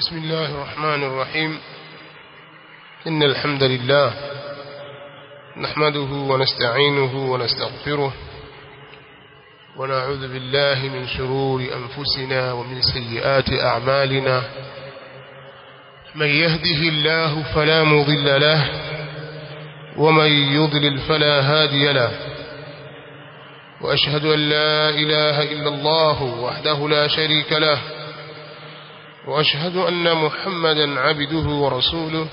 بسم الله الرحمن الرحيم إن الحمد لله نحمده ونستعينه ونستغفره ونعوذ بالله من شرور أنفسنا ومن سيئات أعمالنا من يهده الله فلا مضل له ومن يضلل فلا هادي له وأشهد أن لا إله إلا الله وحده لا شريك له وأشهد أن محمدا عبده ورسوله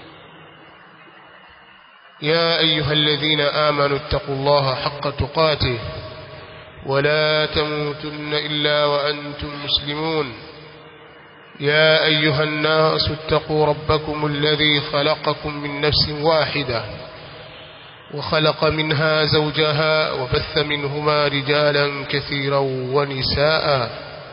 يا أيها الذين آمنوا اتقوا الله حق تقاته ولا تموتن إلا وأنتم مسلمون يا أيها الناس اتقوا ربكم الذي خلقكم من نفس واحدة وخلق منها زوجها وبث منهما رجالا كثيرا ونساء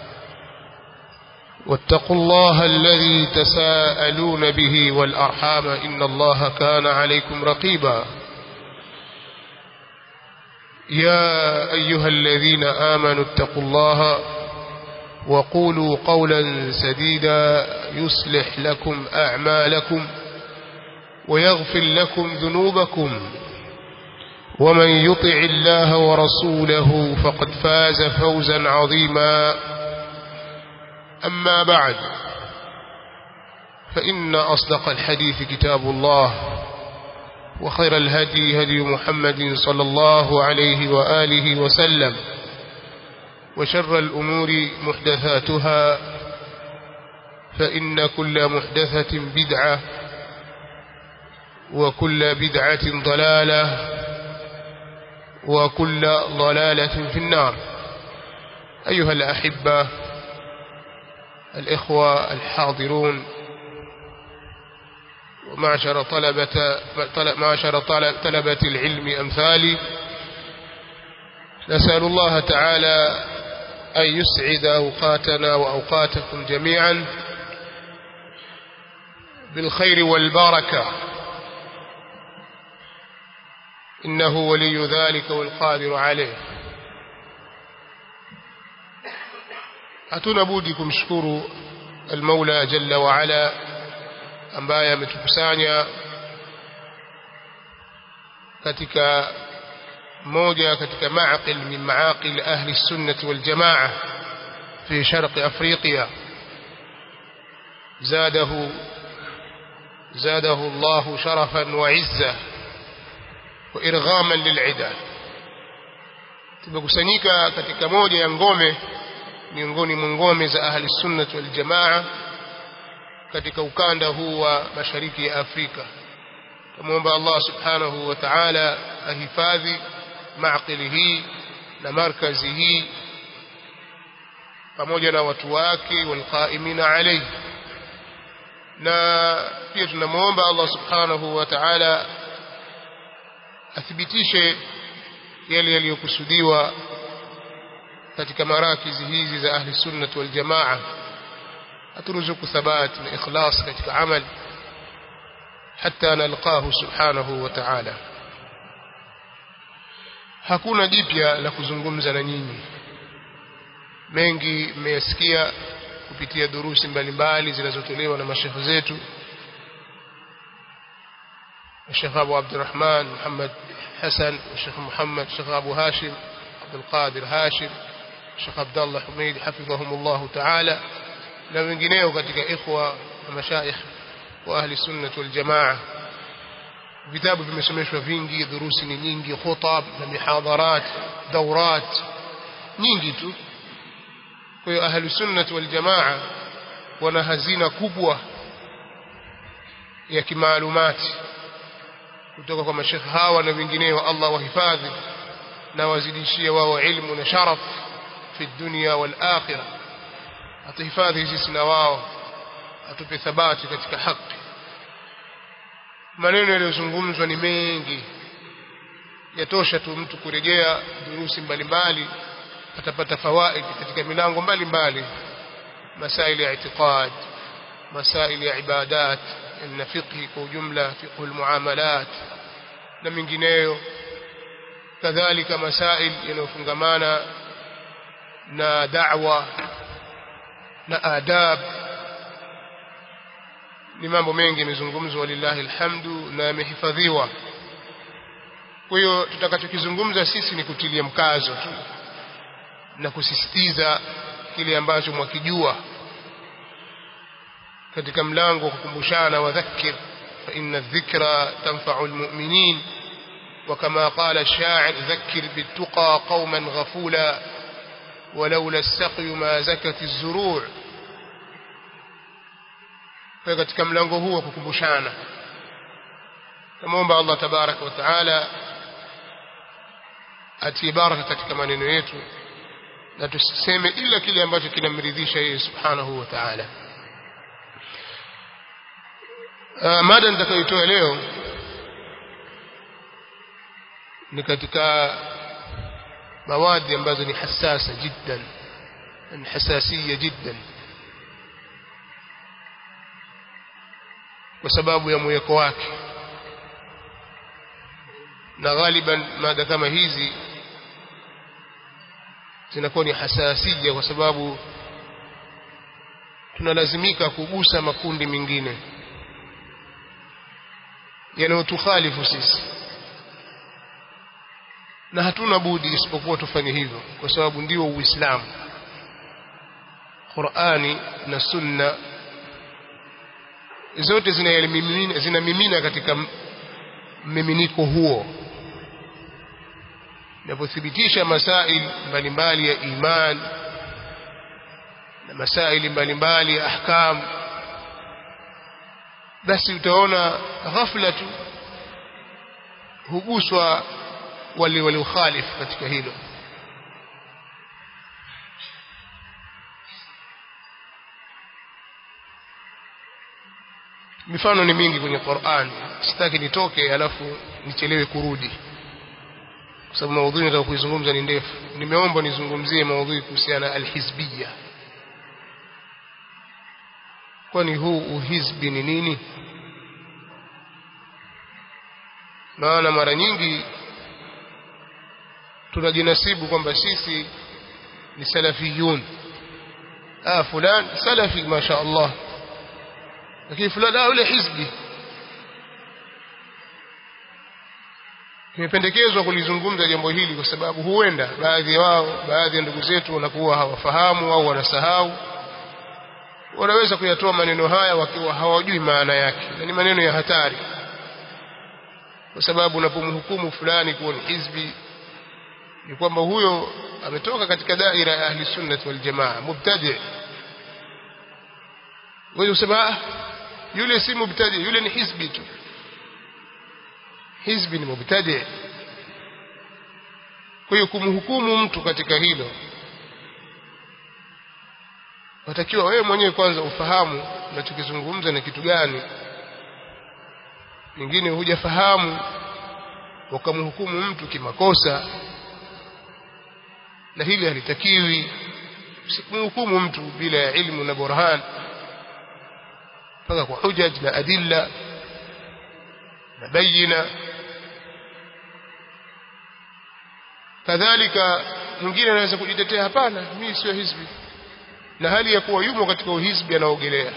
واتقوا الله الذي تساءلون به والأرحام إن الله كان عليكم رقيبا يا أيها الذين آمنوا اتقوا الله وقولوا قولا سديدا يصلح لكم أعمالكم ويغفر لكم ذنوبكم ومن يطع الله ورسوله فقد فاز فوزا عظيما أما بعد فإن أصدق الحديث كتاب الله وخير الهدي هدي محمد صلى الله عليه وآله وسلم وشر الأمور محدثاتها فإن كل محدثة بدعة وكل بدعة ضلالة وكل ضلالة في النار أيها الأحبة الإخوة الحاضرون ومعشر طلبة معشر طلبة العلم أمثالي نسأل الله تعالى أن يسعد أوقاتنا وأوقاتكم جميعا بالخير والبركة إنه ولي ذلك والقادر عليه hatuna budi kumshukuru almaula jalla waala ambaye ametukusanya katika moja katika maaqil min maaqil ahli sunnati waljamaa fi sharqi afriqiya zadahu زاده الله شرفا وعزة وإرغاما للعدة tumekusanyika katika moja ya ngome miongoni mwa ngome za ahli sunnah wal jamaa katika ukanda huu wa mashariki ya Afrika tumuomba Allah subhanahu wa ta'ala ahifadhi maaqili hii na markazi hii pamoja na watu wake walqaimina alayhi na pia tunamuomba Allah subhanahu wa ta'ala athibitishe yale yaliyokusudiwa katika marakizi hizi za ahli sunnah wal jamaa aturuzuku thabat na ikhlas katika amal hatta nalqahu subhanahu wa ta'ala hakuna jipya la kuzungumza na nyinyi mengi mmeyasikia kupitia durusi mbalimbali zinazotolewa na mashekhe zetu الشيخ أبو عبد الرحمن محمد حسن والشيخ محمد الشيخ أبو هاشم عبد القادر هاشم Sheikh Abdullah Humeid hafidhahumullah ta'ala na wengineo katika ikhwa na mashaikh wa ahli sunnah wal jamaa vitabu vimesomeshwa vingi dhurusi ni nyingi khutab na mihadharat daurat nyingi tu kwa hiyo ahli sunnah wal jamaa wana hazina kubwa ya kimaalumati kutoka kwa mashekh hawa na wengineo Allah wahifadhi na wazidishie wao ilmu na sharaf في الدنيا والآخرة atahifadhi sisi na wao atupe thabati katika haki maneno yaliyozungumzwa ni mengi yatosha tu mtu kurejea durusi mbalimbali atapata fawaid katika milango mbalimbali masaili ya itiqad masaili ya ibadat na fiqhi kwa ujumla fiqhu almuamalat na mingineyo kadhalika masail yanayofungamana na da'wa na adab ni mambo mengi yamezungumzwa walillahi alhamdu na yamehifadhiwa kwa hiyo tutakachokizungumza sisi ni kutilia mkazo tu na kusisitiza kile ambacho mwakijua katika mlango wa kukumbushana wadhakkir fa inna dhikra tanfa'u almu'minin وكما قال الشاعر ذكر بالتقى قوما غفولا ولولا السقي ما زكت الزروع katika mlango huu wa kukumbushana namuomba Allah tabaraka wa taala atie baraka katika maneno yetu na tusiseme ila kile ambacho kinamridhisha yeye subhanahu wa ta'ala mada nitakayoitoa leo ni katika mawadi ambazo ni hasasa jiddan ni hasasia jiddan kwa sababu ya mweko wake na ghaliban mada kama hizi zinakuwa ni hasasia kwa sababu tunalazimika kugusa makundi mengine yanayotukhalifu sisi na hatuna budi isipokuwa tufanye hivyo kwa sababu ndio uislamu Qur'ani na sunna zote zinamimina zinamimina katika mmiminiko huo inapothibitisha masail mbalimbali ya iman na masaili mbalimbali ya ahkam basi utaona ghafla tu huguswa wale waliokhalifu katika hilo mifano ni mingi kwenye Qur'an sitaki nitoke alafu nichelewe kurudi kwa sababu maudhui nataka kuizungumza ni ndefu nimeomba nizungumzie maudhui kuhusiana na alhizbiyya kwani huu uhizbi ni nini maana mara nyingi tunajinasibu kwamba sisi ni salafiyun ah fulan salafi masha Allah lakini fulani ah yule hizbi imependekezwa kulizungumza jambo hili kwa sababu huenda baadhi wao baadhi ya ndugu zetu wanakuwa hawafahamu au wanasahau wanaweza kuyatoa maneno haya wakiwa hawajui maana yake na ni maneno ya hatari kwa sababu unapomhukumu fulani kuwa ni hizbi ni kwamba huyo ametoka katika daira ya ahli sunnah wal jamaa mubtadi wewe usema yule si mubtadi yule ni hizbi tu hizbi ni mubtadi kwa hiyo kumhukumu mtu katika hilo watakiwa wewe mwenyewe kwanza ufahamu unachokizungumza na kitu gani nyingine hujafahamu ukamhukumu mtu kimakosa na hili halitakiwi usimhukumu mtu bila ya ilmu na burhan mpaka kwa hujaj na adilla na bayina kadhalika mwingine anaweza kujitetea hapana mimi sio hizbi na hali ya kuwa yumo katika uhizbi anaogelea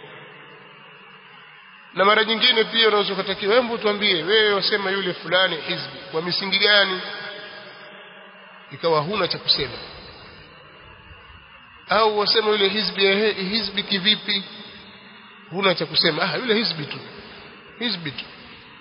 na mara nyingine pia unaweza kutakiwa hebu tuambie wewe wasema yule fulani hizbi kwa misingi gani ikawa huna cha kusema au wasema yule hizbi hizbi kivipi huna cha kusema ah yule hizbi tu hizbi tu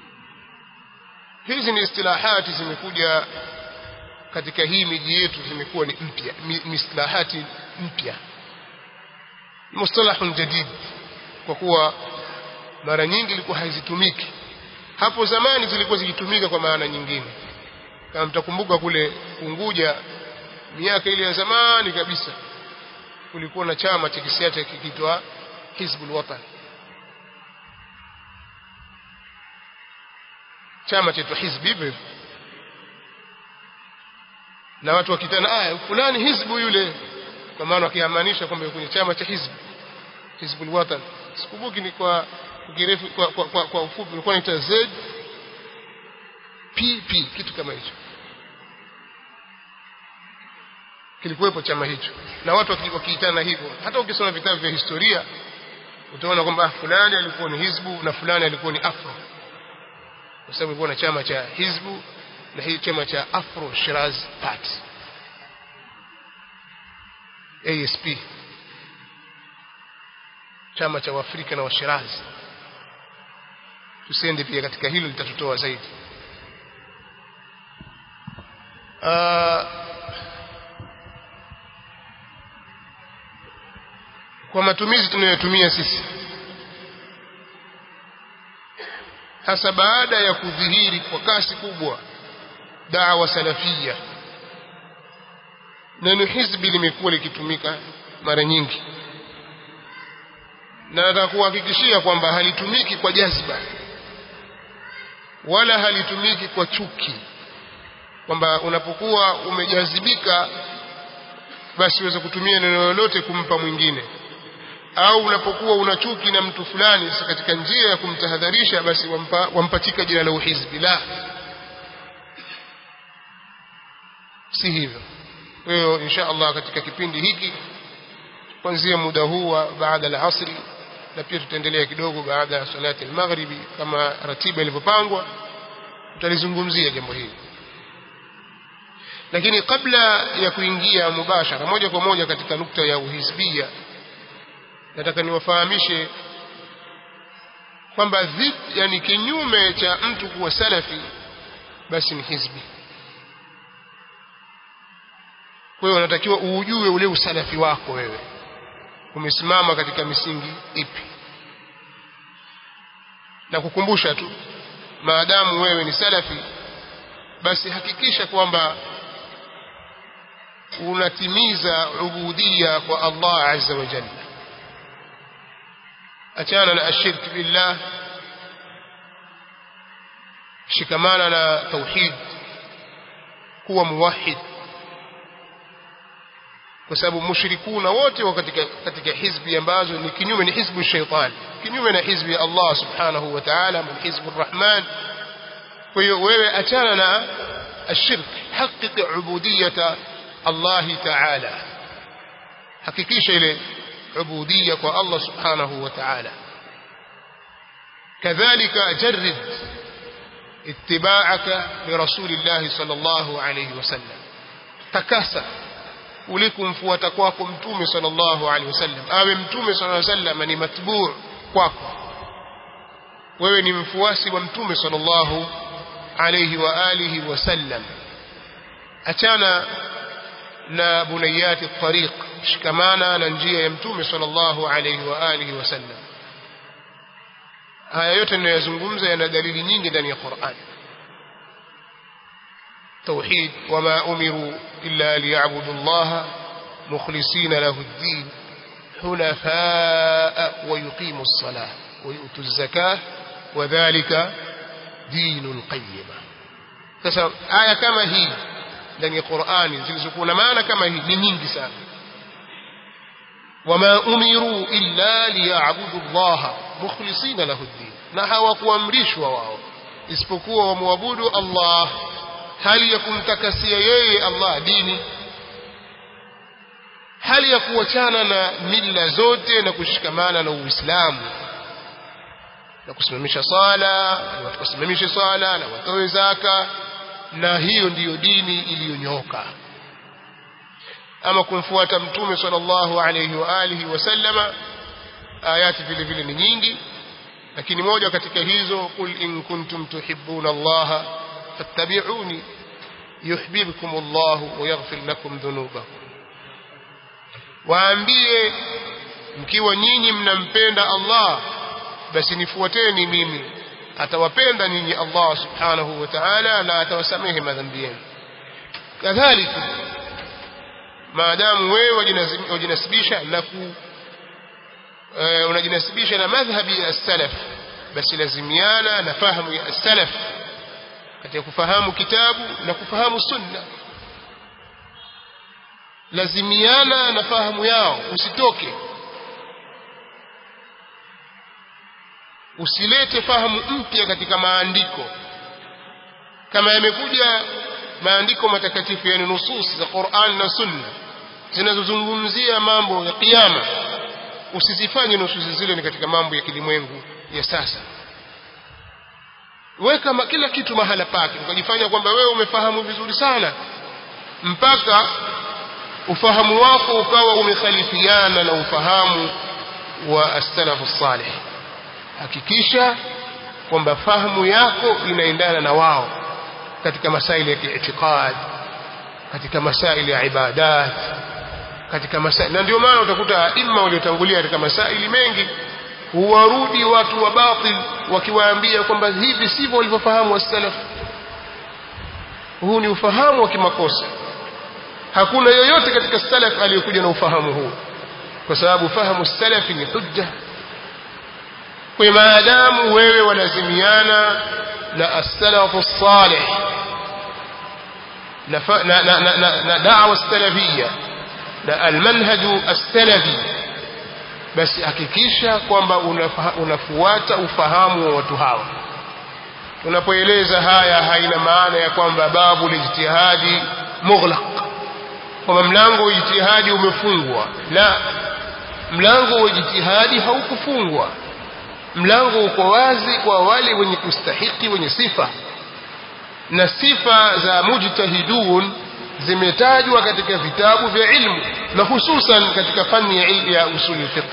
hizi ni istilahati zimekuja katika hii miji yetu zimekuwa ni mpya mistilahati mpya mustalahun jadid kwa kuwa mara nyingi ilikuwa hazitumiki hapo zamani zilikuwa zikitumika kwa maana nyingine kama mtakumbuka kule Unguja miaka ile ya zamani kabisa kulikuwa na chama cha kisiasa kikiitwa Hizbul Watan chama chetu hizbi hivyo na watu wakitana aya fulani hizbu yule kwa maana wakiamanisha kwamba kwenye chama cha hizbi Hizbul Watan sikumbuki ni kwa kirefu kwa, kwa, kwa, kwa ufupi ilikuwa ni Z PP kitu kama hicho kilikuwepo chama hicho na watu wakiitana hivyo hata ukisoma vitabu vya historia utaona kwamba fulani alikuwa ni hizbu na fulani alikuwa ni afro kwa sababu ilikuwa na chama cha hizbu na hii chama cha afro shiraz party asp chama cha waafrika na washirazi tusiende pia katika hilo litatutoa zaidi uh, kwa matumizi tunayotumia sisi hasa baada ya kudhihiri kwa kasi kubwa dawa salafia neno hizbi limekuwa likitumika mara nyingi na nataka kuhakikishia kwamba halitumiki kwa jazba wala halitumiki kwa chuki kwamba unapokuwa umejazibika basi uweze kutumia neno lolote kumpa mwingine au unapokuwa una chuki na mtu fulani sasa katika njia ya kumtahadharisha basi wampa, wampatika jina la uhizbi la si hivyo kwa hiyo insha Allah katika kipindi hiki kuanzia muda huu wa baada al-asri na pia tutaendelea kidogo baada ya salati al-maghribi kama ratiba ilivyopangwa tutalizungumzia jambo hili lakini kabla ya kuingia mubashara moja kwa moja katika nukta ya uhizbia nataka niwafahamishe kwamba yani kinyume cha mtu kuwa salafi basi ni hizbi kwa hiyo unatakiwa uujue ule usalafi wako wewe umesimama katika misingi ipi na kukumbusha tu maadamu wewe ni salafi basi hakikisha kwamba unatimiza ubudia kwa Allah azza wa jalla achana na ashirk billah shikamana na tauhid kuwa muwahid kwa sababu mushrikuna wote wa katika katika hizbi ambazo ni kinyume ni hizbu shaitan kinyume na hizbi ya Allah subhanahu wa ta'ala min hizbu rahman kwa hiyo wewe achana na ashirk haqiqi ubudiyata Allah ta'ala hakikisha ile ubudiyya kwa Allah subhanahu wa ta'ala كذلك جرد اتباعك لرسول الله صلى الله عليه وسلم تكاسى ulikumfuata kwako mtume sallallahu alaihi wasallam awe mtume sallallahu alaihi wasallam ni matbuu kwako wewe ni mfuasi wa mtume sallallahu alaihi wa alihi wasallam achana na bunayati tariq shikamana na njia ya mtume sallallahu alaihi wa alihi wasallam haya yote ninayozungumza yana dalili nyingi ndani ya Qur'an توحيد وما أمروا إلا ليعبدوا الله مخلصين له الدين حنفاء ويقيموا الصلاة ويؤتوا الزكاة وذلك دين القيمة sasa aya kama hii ndani ya Qur'ani zilizokuwa na maana kama hii ni nyingi sana wama umiru illa liya'budu Allah mukhlisina lahu ad-din na hawakuamrishwa wao isipokuwa wamwabudu Allah hali ya kumtakasia yeye Allah dini hali ya kuachana na mila zote na kushikamana na Uislamu na kusimamisha sala na watu kusimamisha sala na watoe zaka na hiyo ndiyo dini iliyonyoka ama kumfuata mtume sallallahu alayhi wa alihi wasallama ayati vile vile ni nyingi lakini moja katika hizo kul in kuntum tuhibbuna allaha fattabi'uni yuhibbukum Allah wa yaghfir lakum dhunubakum waambie mkiwa nyinyi mnampenda Allah basi nifuateni mimi atawapenda ninyi Allah subhanahu wa ta'ala na atawasamehe madhambi yenu kadhalika maadamu wewe wajinasibisha na ku unajinasibisha na madhhabi ya salaf basi lazimiana na fahamu ya salaf katika kufahamu kitabu na kufahamu sunna lazimiana na fahamu yao usitoke usilete fahamu mpya katika maandiko kama yamekuja maandiko matakatifu yani nusus za Qur'an na Sunna zinazozungumzia mambo ya kiyama usizifanye nususi zile ni katika mambo ya kilimwengu ya sasa weka ma, kila kitu mahala pake ukajifanya kwamba wewe umefahamu vizuri sana mpaka ufahamu wako ukawa umekhalifiana na ufahamu wa as-salafu salih hakikisha kwamba fahamu yako inaendana na wao katika masaili ya kiitikad katika masaili ya ibadat katika masaili na ndio maana utakuta aima waliotangulia katika masaili mengi huwarudi watu wa batil wakiwaambia kwamba hivi sivyo walivyofahamu as-salaf huu ni ufahamu wa kimakosa hakuna yoyote katika salaf aliyokuja na ufahamu huu kwa sababu fahamu salafi ni hujja kwa maadamu wewe walazimiana na as-salafu salih na na na, na, na, na da'wa salafia na almanhaju as-salafi basi hakikisha kwamba unafuata ufahamu wa watu hawa tunapoeleza haya haina maana ya kwamba babu lijtihadi mughlaq kwamba mlango wa ijtihadi umefungwa la mlango wa ijtihadi haukufungwa mlango uko wazi kwa wale wenye kustahiki wenye sifa na sifa za mujtahidun zimetajwa katika vitabu vya ilmu na hususan katika fani ya ilmu ya usuli fiqh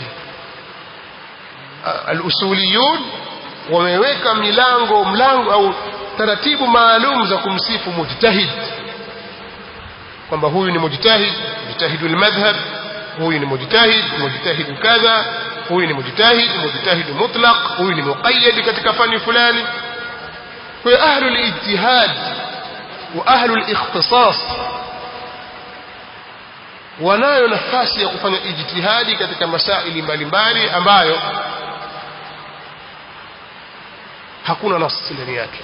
al-usuliyun wameweka milango mlango au taratibu maalum za kumsifu mujtahid kwamba huyu ni mujtahid mujtahidul madhhab huyu ni mujtahid mujtahid kadha huyu ni mujtahid mujtahid mutlaq huyu ni muqayyad katika fani fulani kwa ahlul ijtihad wa ahlul ikhtisas wanayo nafasi ya kufanya ijtihadi katika masaili mbalimbali ambayo hakuna nasi ndani yake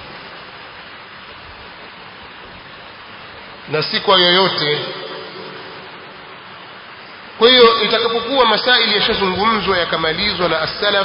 na si kwa yoyote kwa hiyo itakapokuwa masaili yashazungumzwa yakamalizwa na as-salaf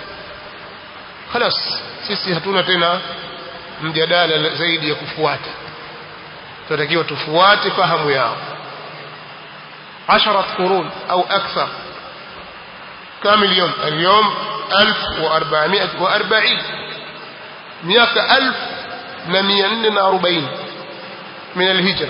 خلاص sisi hatuna tena mjadala zaidi ya kufuata tunatakiwa tufuate fahamu yao عشرة قرون أو أكثر كم اليوم اليوم ألف وأربعمائة وأربعين مئة ألف نميان أربعين من الهجرة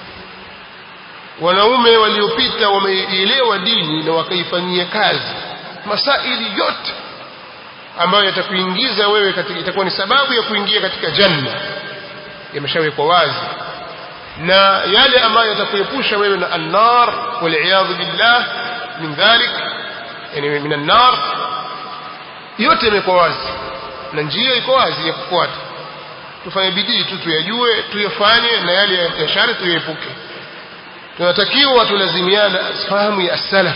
wanaume waliopita wameielewa dini na wakaifanyia kazi masaili yote ambayo yatakuingiza wewe katika itakuwa ni sababu ya kuingia katika janna yameshawekwa wazi na yale ambayo yatakuepusha wewe na annar waliyadhu billah min dhalik yani min annar yote yamekuwa wazi na njia iko wazi ya kufuata tufanye bidii tu tuyajue tuyafanye na yale ya shari tuyaepuke tunatakiwa tulazimiana fahamu ya as-salaf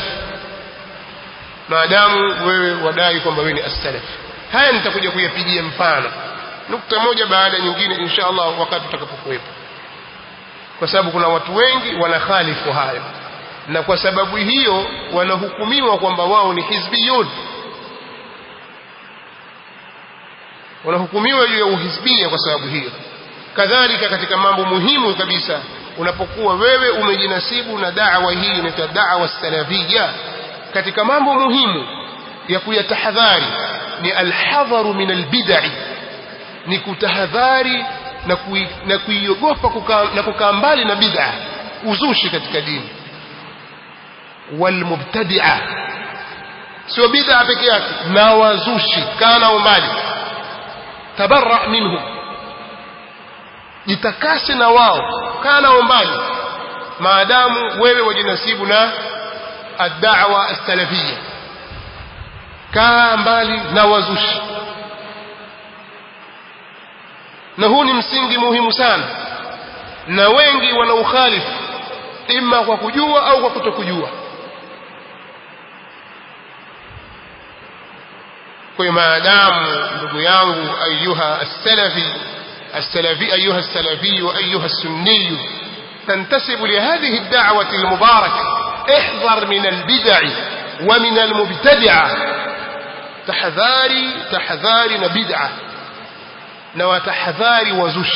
maadamu wewe wadai kwamba wewe ni as-salaf haya nitakuja kuyapigia mfano nukta moja baada ya nyingine insha Allah wakati utakapokuwepo kwa sababu kuna watu wengi wanakhalifu hayo na kwa sababu hiyo wanahukumiwa kwamba wao ni hizbiyun wanahukumiwa juu ya uhizbia kwa sababu hiyo kadhalika katika mambo muhimu kabisa unapokuwa wewe umejinasibu na da'wa hii inaitwa da'wa salafia katika mambo muhimu ya kuyatahadhari ni alhadharu min albid'i ni kutahadhari na kui, na kuiogopa kukaa na kukaa mbali na bid'a uzushi katika dini walmubtadi'a sio bid'a peke yake na wazushi kana umbali tabarra minhum jitakase na wao kana umbali maadamu wewe wajinasibu na ad-da'wa as-salafiyya kaa mbali na wazushi na huu ni msingi muhimu sana na wengi wanaukhalifu ima kwa kujua au kwa kutokujua kwa maadamu ndugu yangu ayuha as-salafi السلفي أيها السلفي وأيها السني تنتسب لهذه الدعوة المباركة احذر من البدع ومن المبتدعة تحذاري تحذاري بدعة نوتحذاري وزش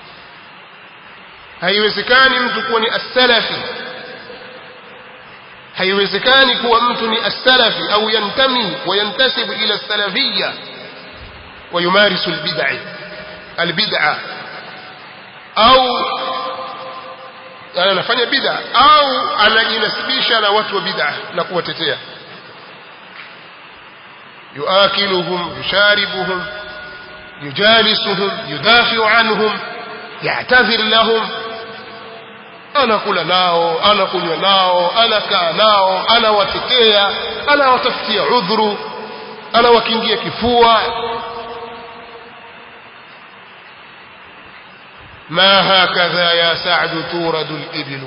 haiwezekani mtu kuwa ni as-salafi haiwezekani kuwa mtu ni as-salafi au yantami wa yantasibu ila salafiyya wa yumarisu al-bid'ah al-bid'ah au anafanya bid'a au anajinasibisha na watu wa bid'a na kuwatetea yuakiluhum yusharibuhum yujalisuhum yudafiu anhum ya'tadhir lahum anakula nao anakunywa nao anakaa nao anawatetea anawatafutia udhuru anawakingia kifua ما هكذا يا سعد تورد الإبل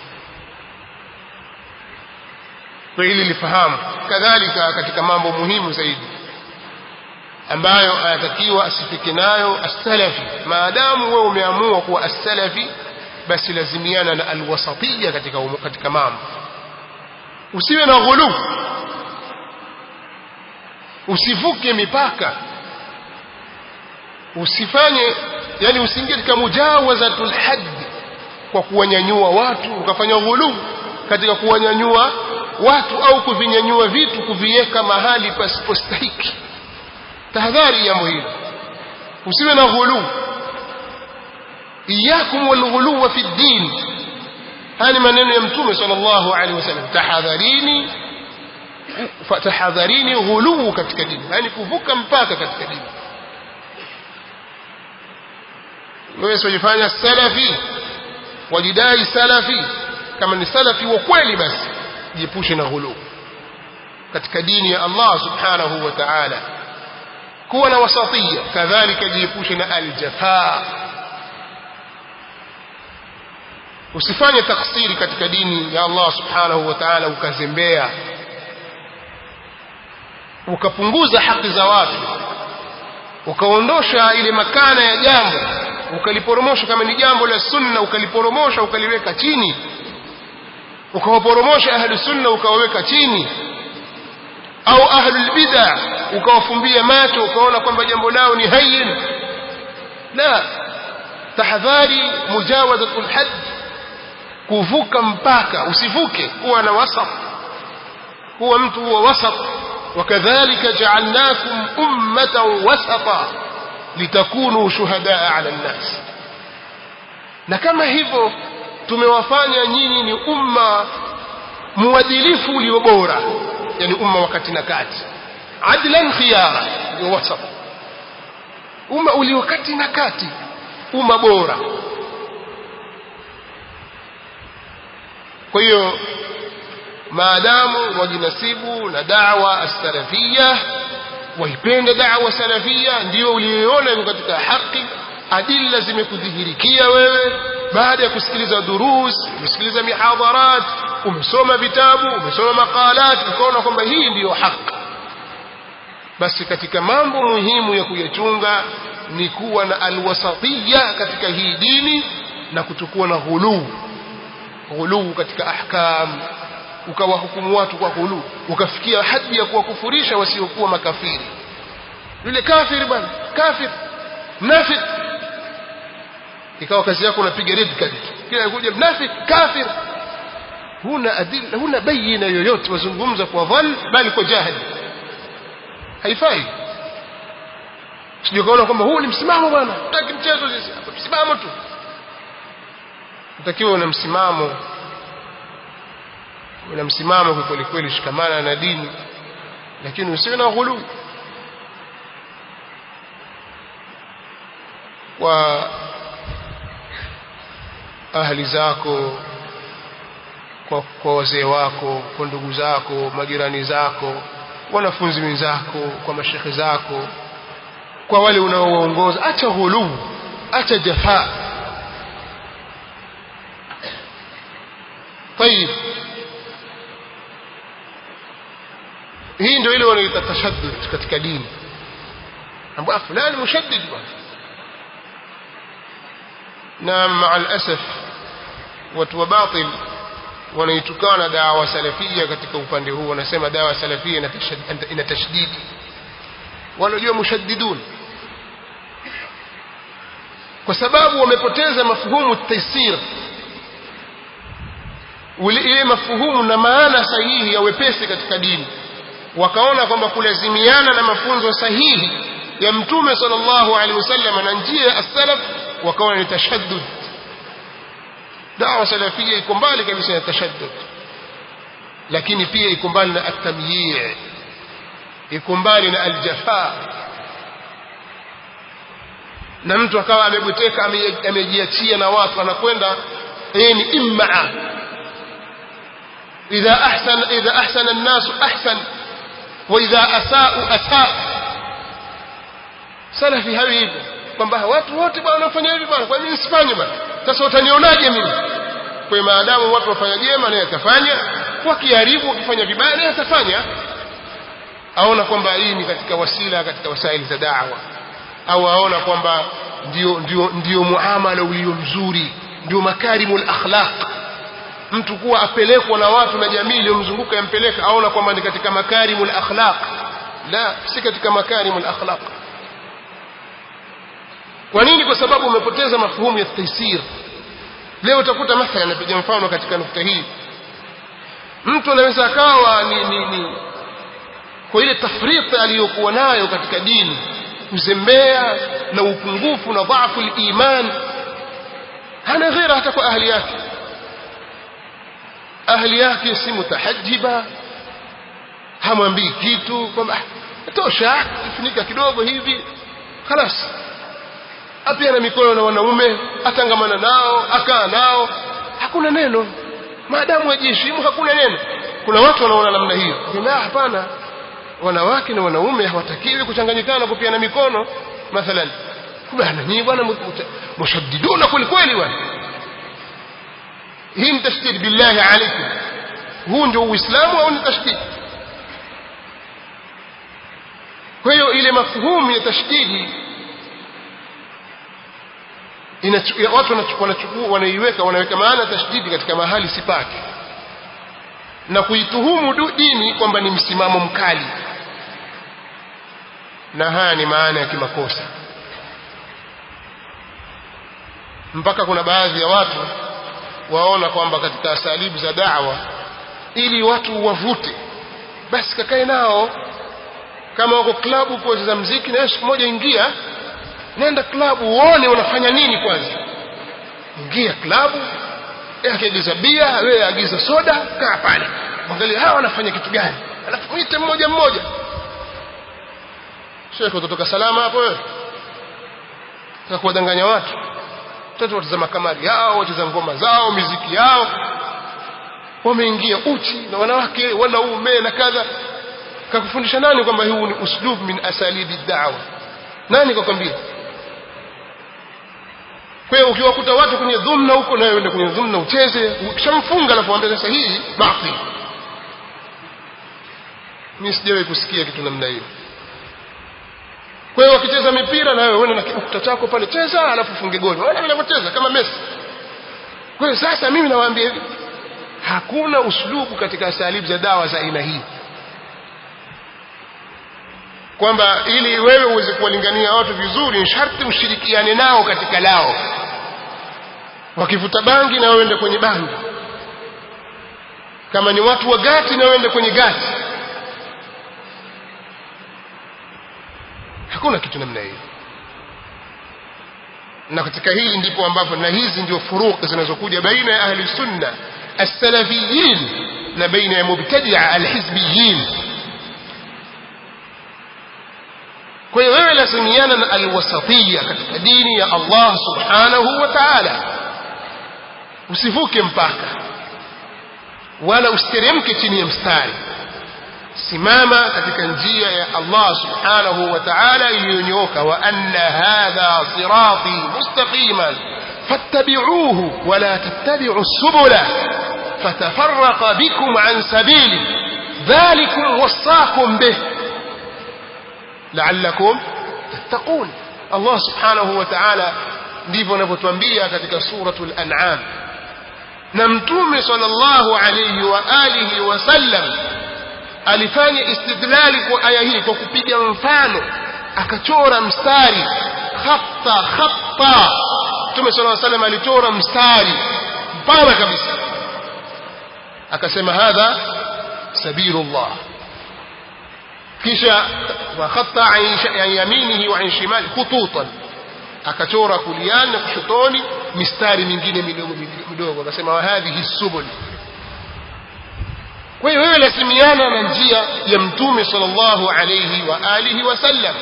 فإلي لفهام كذلك katika mambo muhimu zaidi ambayo anatakiwa asifike nayo as-salafi maadamu wewe umeamua kuwa as-salafi basi lazimiana na al-wasatiyya katika katika mambo usiwe na ghulu usivuke mipaka usifanye yani usiingie katika mujawazatul hadd kwa kuwanyanyua watu ukafanya ghulu katika kuwanyanyua watu au kuvinyanyua vitu kuviweka mahali pasipostahiki tahadhari jambo hilo usiwe na ghulu iyakum walghuluwa fi ddin haya ni maneno ya mtume sallallahu alaihi wasallam tahadharini tahadharini ghuluu katika dini yani kuvuka mpaka katika dini wewe usijifanya salafi wajidai salafi kama ni salafi wa kweli basi jiepushe na ghulu katika dini ya Allah subhanahu wa ta'ala kuwa na wasatia kadhalika jiepushe na aljafa usifanye taksiri katika dini ya Allah subhanahu wa ta'ala ukazembea ukapunguza haki za watu ukaondosha ile makana ya jambo ukaliporomosha kama ni jambo la sunna ukaliporomosha ukaliweka chini ukawaporomosha ahlu sunna ukawaweka chini au ahlul bid'a ukawafumbia macho ukaona kwamba jambo lao ni hayyin la tahadhari mujawazatul hadd kuvuka mpaka usivuke kuwa na wasat kuwa mtu huwa wasat وكذلك جعلناكم أمة وسطا لتكونوا شهداء على الناس na kama hivyo tumewafanya nyinyi ni umma muadilifu ulio bora yani umma wakati na kati adlan khiyara ndio wasat umma ulio kati na kati umma bora kwa hiyo maadamu wajinasibu na da'wa as-salafiyya waipende da'wa salafiyya ndio uliyoona iko katika haki adilla zimekudhihirikia wewe baada ya kusikiliza durus umesikiliza mihadharat umesoma vitabu umesoma maqalat ukaona kwamba hii ndiyo haki basi katika mambo muhimu ya kuyachunga ni kuwa na alwasatiyya katika hii dini na kutokuwa na ghuluu ghuluu katika ahkam ukawahukumu watu kwa ghulu ukafikia hadi ya kuwakufurisha wasiokuwa makafiri yule kafiri bwana kafir mnafik ikawa kazi yako unapiga red card kila kuja mnafik kafir huna adil huna bayina yoyote wazungumza kwa dhal bali kwa jahili haifai sije kaona kwamba huu ni msimamo bwana taki mchezo sisi msimamo tu utakiwa una msimamo una msimamo kwa kweli kweli shikamana na dini lakini usiwe na ghulu kwa ahli zako kwa, kwa wazee wako kwa ndugu zako majirani zako wanafunzi wenzako kwa mashekhe zako kwa wale unaowaongoza acha ghulu acha jafaa طيب hii ndio ile wanaita tashaddud katika dini ambao fulani mushaddid bwana na maa alasaf watu wa batil wanaitukana dawa salafia katika upande huu wanasema dawa salafia ina tashdidi wanajua mushaddidun kwa sababu wamepoteza mafhumu taysir ile mafuhumu na maana sahihi ya wepesi katika dini wakaona kwamba kulazimiana na mafunzo sahihi ya mtume sallallahu alaihi wasallam na njia ya as-salaf wakaona ni tashaddud dawa salafia iko mbali kabisa na tashaddud lakini pia iko mbali na at-tamyi' iko mbali na al-jafa na mtu akawa amebweteka amejiachia na watu anakwenda yeye ni immaa idha ahsana idha ahsana an-nas ahsan wa idha asa'u asa' salafi hawi hivyo kwamba watu wote bwana wanafanya hivi bwana kwa nini nisifanye bwana sasa utanionaje mimi kwa maadamu watu wafanya jema naye atafanya wakiharibu wakifanya vibaya naye atafanya aona kwamba hii ni katika wasila katika wasaili za da'wa au aona kwamba ndio ndio ndio muamala ulio mzuri ndio makarimul akhlaq mtu kuwa apelekwa na watu na jamii iliyomzunguka yampeleka aona kwamba ni katika makarimul akhlaq la si katika makarimul akhlaq kwa nini kwa sababu umepoteza mafuhumu ya taysir leo utakuta mathalan napiga mfano katika nukta hii mtu anaweza akawa ni, ni, ni kwa ile tafriti aliyokuwa nayo katika dini kuzembea na upungufu na dhaifu iman hana ghera hata kwa ahli yake ahli yake si mutahajiba hamwambii kitu kwamba tosha kifunika kidogo hivi خلاص apiana mikono na wanaume atangamana nao akaa nao hakuna neno maadamu wajiheshimu hakuna neno kuna watu wanaona namna hiyo kwamba hapana wanawake na wanaume hawatakiwi kuchanganyikana kupiana mikono mathalan bwana nyinyi bwana mushaddiduna kweli kweli bwana hii ni tashdid billahi alaikum huu ndio uislamu au ni tashdid kwa hiyo ile mafhumu ya tashdidi watu wanachukua wanaiweka wanaweka maana tashdidi katika mahali sipaki na kuituhumu dini kwamba ni msimamo mkali na haya ni maana ya kimakosa mpaka kuna baadhi ya watu waona kwamba katika asalibu za da'wa ili watu wavute basi kakae nao kama wako klabu kucheza mziki na siku moja ingia nenda klabu uone unafanya nini kwanza ingia klabu akiagiza bia wewe agiza soda kaa pale angalia hawa wanafanya kitu gani alafu mwite mmoja mmoja shekhe utatoka salama hapo wewe sasa kuwadanganya watu watoto watazama kamari yao wacheza ngoma zao miziki yao wameingia uchi na wanawake wanaume na kadha kakufundisha nani kwamba huu ni uslub min asalibi da'wa nani kakwambia kwa hiyo ukiwakuta watu kwenye dhumna huko nawe uende kwenye dhumna ucheze ukishamfunga alafu ambia sasa hii batil mimi sijawahi kusikia kitu namna hiyo kwa hiyo wakicheza mipira na wewe uende na kikuta chako pale cheza alafu funge goli wale wanavyocheza kama Messi kwa hiyo sasa mimi nawaambia hivi hakuna uslubu katika asalibu za dawa za aina hii kwamba ili wewe uweze kuwalingania watu vizuri ni sharti ushirikiane nao katika lao wakivuta bangi na waende kwenye bangi kama ni watu wa gati na waende kwenye gati hakuna kitu namna hiyo na katika hili ndipo ambapo na hizi ndio furuq zinazokuja baina ya ahli sunna as-salafiyin na baina ya mubtadi'a al-hizbiyin kwa hiyo wewe lazimiana na alwasatiyya katika dini ya Allah subhanahu wa ta'ala usivuke mpaka wala usiteremke chini ya mstari simama katika njia ya Allah subhanahu wa ta'ala iliyonyooka wa anna hadha sirati mustaqiman fattabi'uhu wala tattabi'u subula fatafarraqa bikum an sabili dhalikum wasaakum bih la'allakum tattaqun Allah subhanahu wa ta'ala ndivyo anavyotuambia katika suratul an'am na mtume sallallahu alayhi wa alihi wasallam alifanya istidlali kwa aya hii kwa kupiga mfano akachora mstari khatta khatta mtume sallallahu alayhi wasallam alichora mstari mpana kabisa akasema hadha sabilullah kisha wakhatta an yaminihi wa an shimali khututan akachora kuliani na kushotoni mistari mingine midogo midogo akasema wa hadhihi subul kwa hiyo wewe lazimiana na njia ya mtume sallallahu alayhi wa alihi wasallam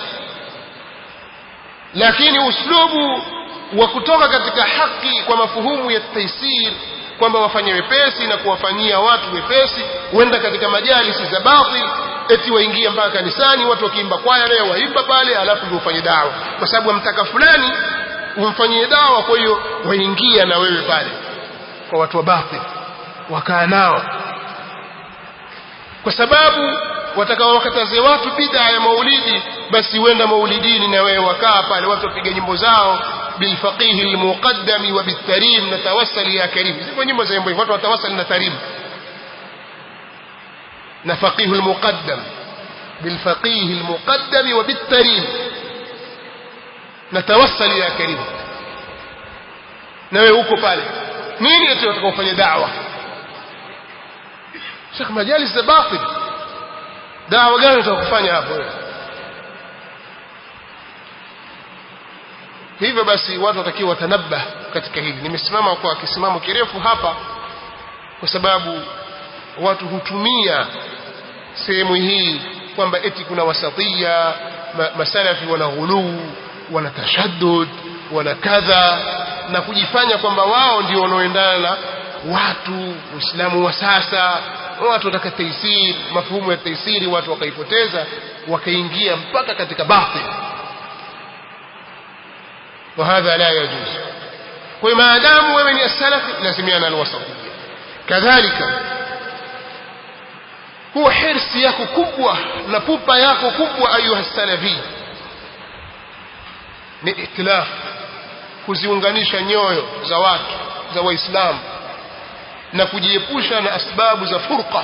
lakini uslubu wa kutoka katika haki kwa mafuhumu ya taisir kwamba wafanye wepesi na kuwafanyia watu wepesi huenda katika majalisi za batil eti waingia mpaka kanisani watu wakiimba kwaya naye waimba pale alafu ndio ufanye dawa kwa sababu wamtaka fulani umfanyie dawa kwa hiyo waingia na wewe pale kwa watu wa batil wakaa nao kwa sababu watakao wakataze watu bid'a ya maulidi basi wenda maulidini na wewe wakaa pale watu wapiga nyimbo zao bilfaqih almuqaddam wa bitarim natawassal ya karim zipo nyimbo za nyimbo watu watawassal na tarim na faqih almuqaddam bilfaqih almuqaddam wa bitarim natawassal ya karim na wewe uko pale nini eti watakaofanya da'wa Sheikh majalis za batil dawa gani utakufanya hapo wewe hivyo basi watu watakiwa watanabah katika hili nimesimama kwa kisimamo kirefu hapa kwa sababu watu hutumia sehemu hii kwamba eti kuna wasatia ma, masalafi wana ghuluu wana tashaddud wana kadha na kujifanya kwamba wao ndio wanaoendana na watu uislamu wa sasa watu wataka taisiri mafuhumu ya taisiri watu wakaipoteza wakaingia mpaka katika batil وهذا لا يجوز وما دام ومن السلف لازمينا الوسطية كذلك هو حرص yako kubwa na pupa yako kubwa ayuha salafi ni itilaf kuziunganisha nyoyo za watu za waislamu na kujiepusha na asbabu za furqa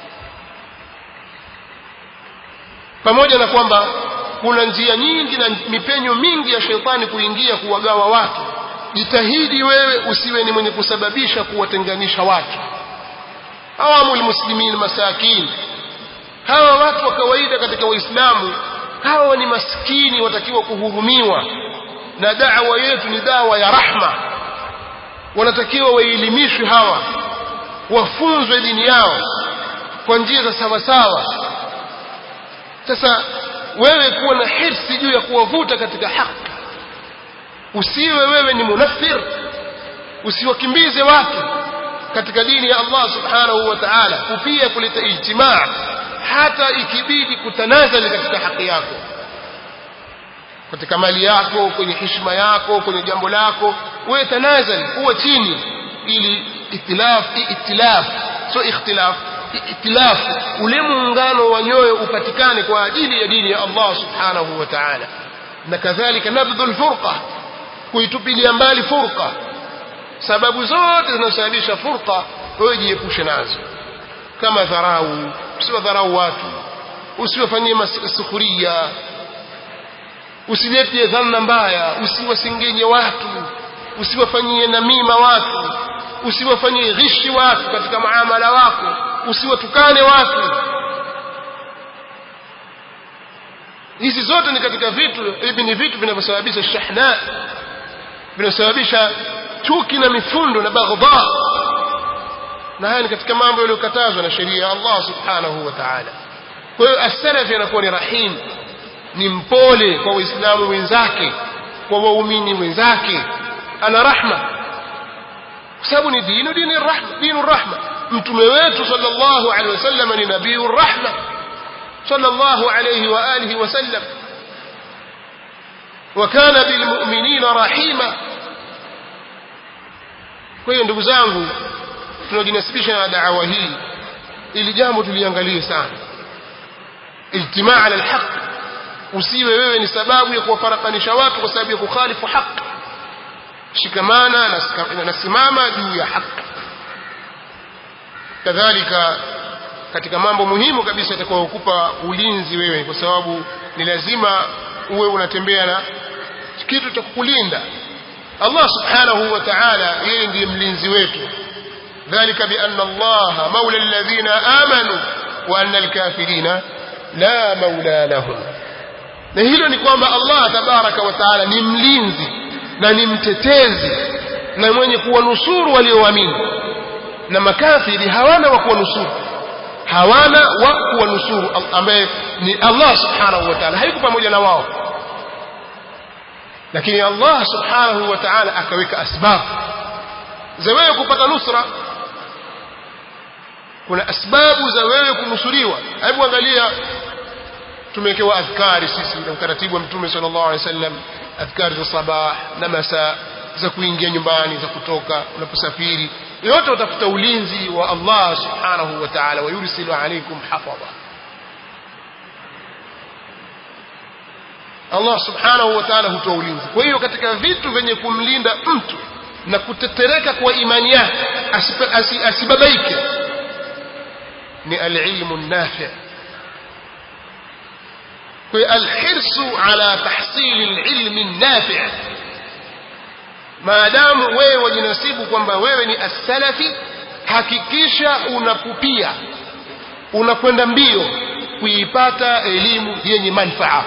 pamoja na kwamba kuna njia nyingi na mipenyo mingi ya shetani kuingia kuwagawa watu jitahidi wewe usiwe ni mwenye kusababisha kuwatenganisha watu awamul muslimin masakin hawa watu wa kawaida katika waislamu hawa ni maskini watakiwa kuhurumiwa na da'wa yetu ni dawa ya rahma wanatakiwa waelimishwe hawa wafunzwe dini yao kwa njia za sawasawa sasa wewe kuwa na hirsi juu ya kuwavuta katika haki usiwe wewe ni munafir usiwakimbize watu katika dini ya Allah subhanahu wa ta'ala kupia kuleta ijtimaa hata ikibidi kutanazali katika haki yako katika mali yako kwenye heshima yako kwenye jambo lako wewe tanazali kuwa chini ili itilaf itilaf so ikhtilaf itilaf ule muungano wa nyoyo upatikane kwa ajili ya dini ya Allah subhanahu wa ta'ala na kadhalika nabdhul furqa kuitupilia mbali furqa sababu zote zinazosababisha furqa wewe jiepushe nazo kama dharau usiwadharau watu usiwafanyie sukhuria usilete dhanna mbaya usiwasengenye watu usiwafanyie namima watu usiwafanyie ghishi watu katika muamala wako usiwatukane watu hizi zote ni katika vitu hivi ni vitu vinavyosababisha shahna vinasababisha chuki na mifundo na baghdha na haya ni katika mambo yaliyokatazwa na sheria ya Allah subhanahu wa ta'ala kwa hiyo as-salafi anakuwa ni rahim ni mpole kwa waislamu wenzake kwa waumini wenzake ana rahma kwa sababu ni dini dini rahma dini rahma mtume wetu sallallahu alaihi wasallam ni nabii rahma sallallahu alaihi wa alihi wasallam وكان بالمؤمنين رحيما kwa hiyo ndugu zangu tunajinasibisha na da'wa hii ili jambo tuliangalie sana ijtimaa ala alhaq usiwe wewe ni sababu ya kuwafarakanisha watu kwa sababu ya kukhalifu haki shikamana na simama juu ya haki kadhalika katika mambo muhimu kabisa yatakayokupa ulinzi wewe kwa sababu ni lazima uwe unatembea na kitu cha kukulinda Allah subhanahu wa ta'ala yeye ndiye mlinzi wetu ذلك بأن الله مولى الذين آمنوا وأن الكافرين لا مولى لهم na hilo ni kwamba Allah tabaraka wa taala ni mlinzi na ni mtetezi na mwenye kuwanusuru walioamini na makafiri hawana wa kuwanusuru hawana wa kuwanusuru ambaye ni Allah subhanahu wa ta'ala haiko pamoja na wao lakini Allah subhanahu wa ta'ala akaweka asbabu za wewe kupata nusra kuna asbabu za wewe kunusuriwa hebu angalia tumewekewa adhkari sisi na utaratibu wa mtume sallallahu alaihi wasallam adhkari za sabah na masaa za kuingia nyumbani za kutoka unaposafiri yote utafuta ulinzi wa Allah subhanahu wa ta'ala wa yursilu alaykum hafadha Allah subhanahu wa ta'ala hutoa ulinzi kwa hiyo katika vitu vyenye kumlinda mtu na kutetereka kwa imani yake asibabaike ni alilmu nafi kwa alhirsu ala tahsili alilmi nafi maadamu wewe wajinasibu kwamba wewe ni as-salafi hakikisha unapupia unakwenda mbio kuipata elimu yenye manfaa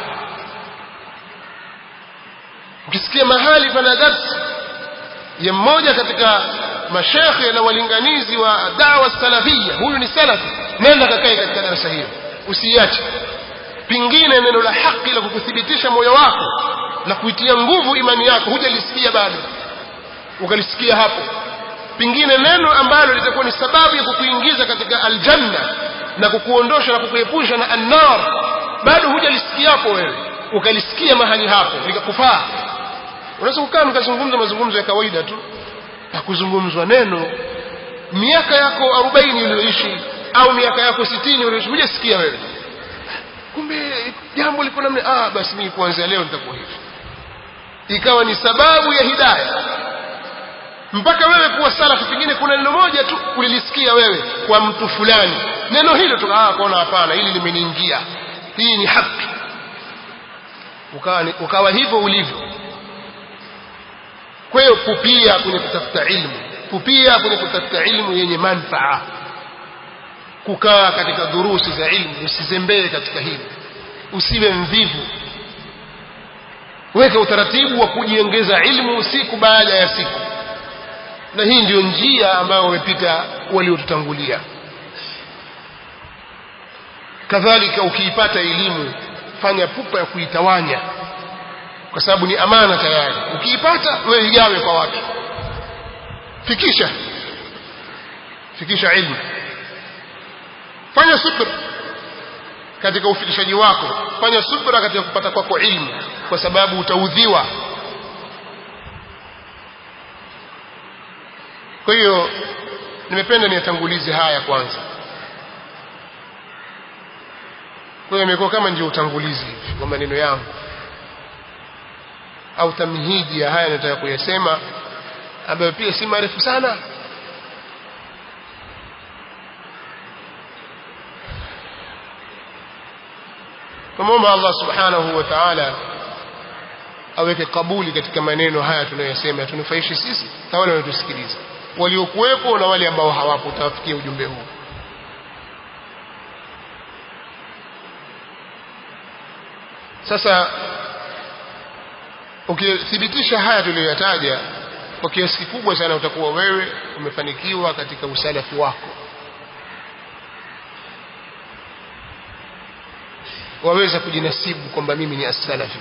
ukisikia mahali pana darsi ya mmoja katika mashekhe na walinganizi wa dawa salafia huyu ni salafi nenda kakae katika darasa hilo usiache pingine neno la haki la kukuthibitisha moyo wako na kuitia nguvu imani yako hujalisikia bado ukalisikia hapo pingine neno ambalo litakuwa ni sababu ya kukuingiza katika aljanna na kukuondosha na kukuepusha na annar bado hujalisikia hapo wewe ukalisikia mahali hapo likakufaa unaweza kukaa mkazungumza mazungumzo ya kawaida tu hakuzungumzwa neno miaka yako 40 uliyoishi au miaka yako 60 uliyoishi hujasikia wewe kumbe jambo liko namna ah basi mimi kuanzia leo nitakuwa hivi ikawa ni sababu ya hidayah mpaka wewe kuwa salafi pengine kuna neno moja tu ulilisikia wewe kwa mtu fulani neno hilo tu ah kaona hapana hili limeniingia hii ni haki ukawa ukawa hivyo ulivyo kwa hiyo pupia kwenye kutafuta ilmu pupia kwenye kutafuta ilmu yenye manfaa kukaa katika durusi za ilmu usizembee katika hili usiwe mvivu weka utaratibu wa kujiongeza ilmu siku baada ya siku na hii ndiyo njia ambayo wamepita waliotutangulia kadhalika ukiipata elimu fanya pupa ya kuitawanya kwa sababu ni amana tayari ukiipata wewe igawe kwa watu fikisha fikisha ilmu fanya subra katika ufikishaji wako fanya subra katika kupata kwako ilmu kwa sababu utaudhiwa kwa hiyo nimependa niyatangulize haya kwanza kwa hiyo imekuwa kama ndio utangulizi hivi wa maneno yangu au tamhidi ya haya nataka kuyasema ambayo pia si marefu sana tumomba Allah subhanahu wa ta'ala aweke kabuli katika maneno haya tunayosema tunufaishe sisi na wale wanaotusikiliza waliokuwepo na wale ambao hawapo utawafikia ujumbe huu sasa ukithibitisha haya tuliyoyataja kwa kiasi kikubwa sana utakuwa wewe umefanikiwa katika usalafi wako waweza kujinasibu kwamba mimi ni as-salafi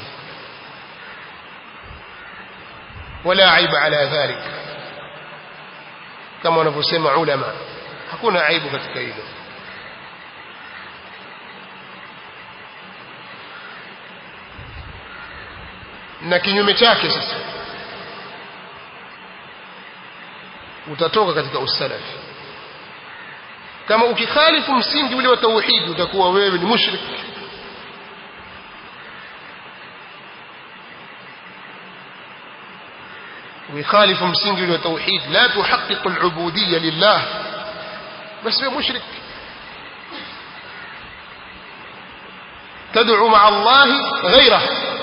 wala aiba ala dhalik kama wanavyosema ulama hakuna aibu katika hilo na kinyume chake sasa utatoka katika usalafi kama ukikhalifu msingi ule wa tauhidi utakuwa wewe ni mushrik ويخالف مسنج التوحيد لا تحقق العبودية لله بس هو مشرك تدعو مع الله غيره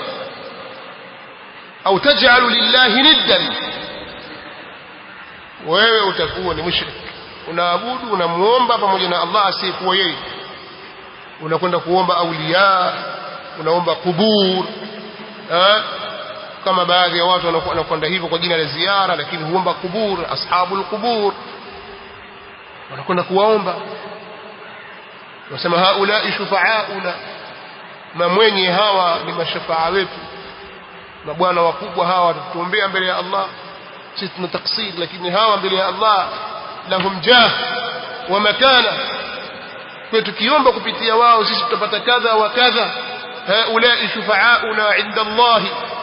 أو تجعل لله ندا wewe utakuwa ni mushrik unaabudu unamuomba pamoja na Allah asiyekuwa yeye unakwenda kuomba auliya unaomba kubur ha? kama baadhi ya watu wanakwenda hivyo kwa jina la ziara lakini huomba kubur ashabul qubur wanakwenda kuwaomba wasema haulai shufaauna mamwenye hawa ni mashafaa wetu mabwana wakubwa hawa watatuombea mbele ya Allah sisi tuna taksir lakini hawa mbele ya Allah lahum jah wa makana kwa tukiomba kupitia wao sisi tutapata kadha wa kadha haulai shufaauna inda Allah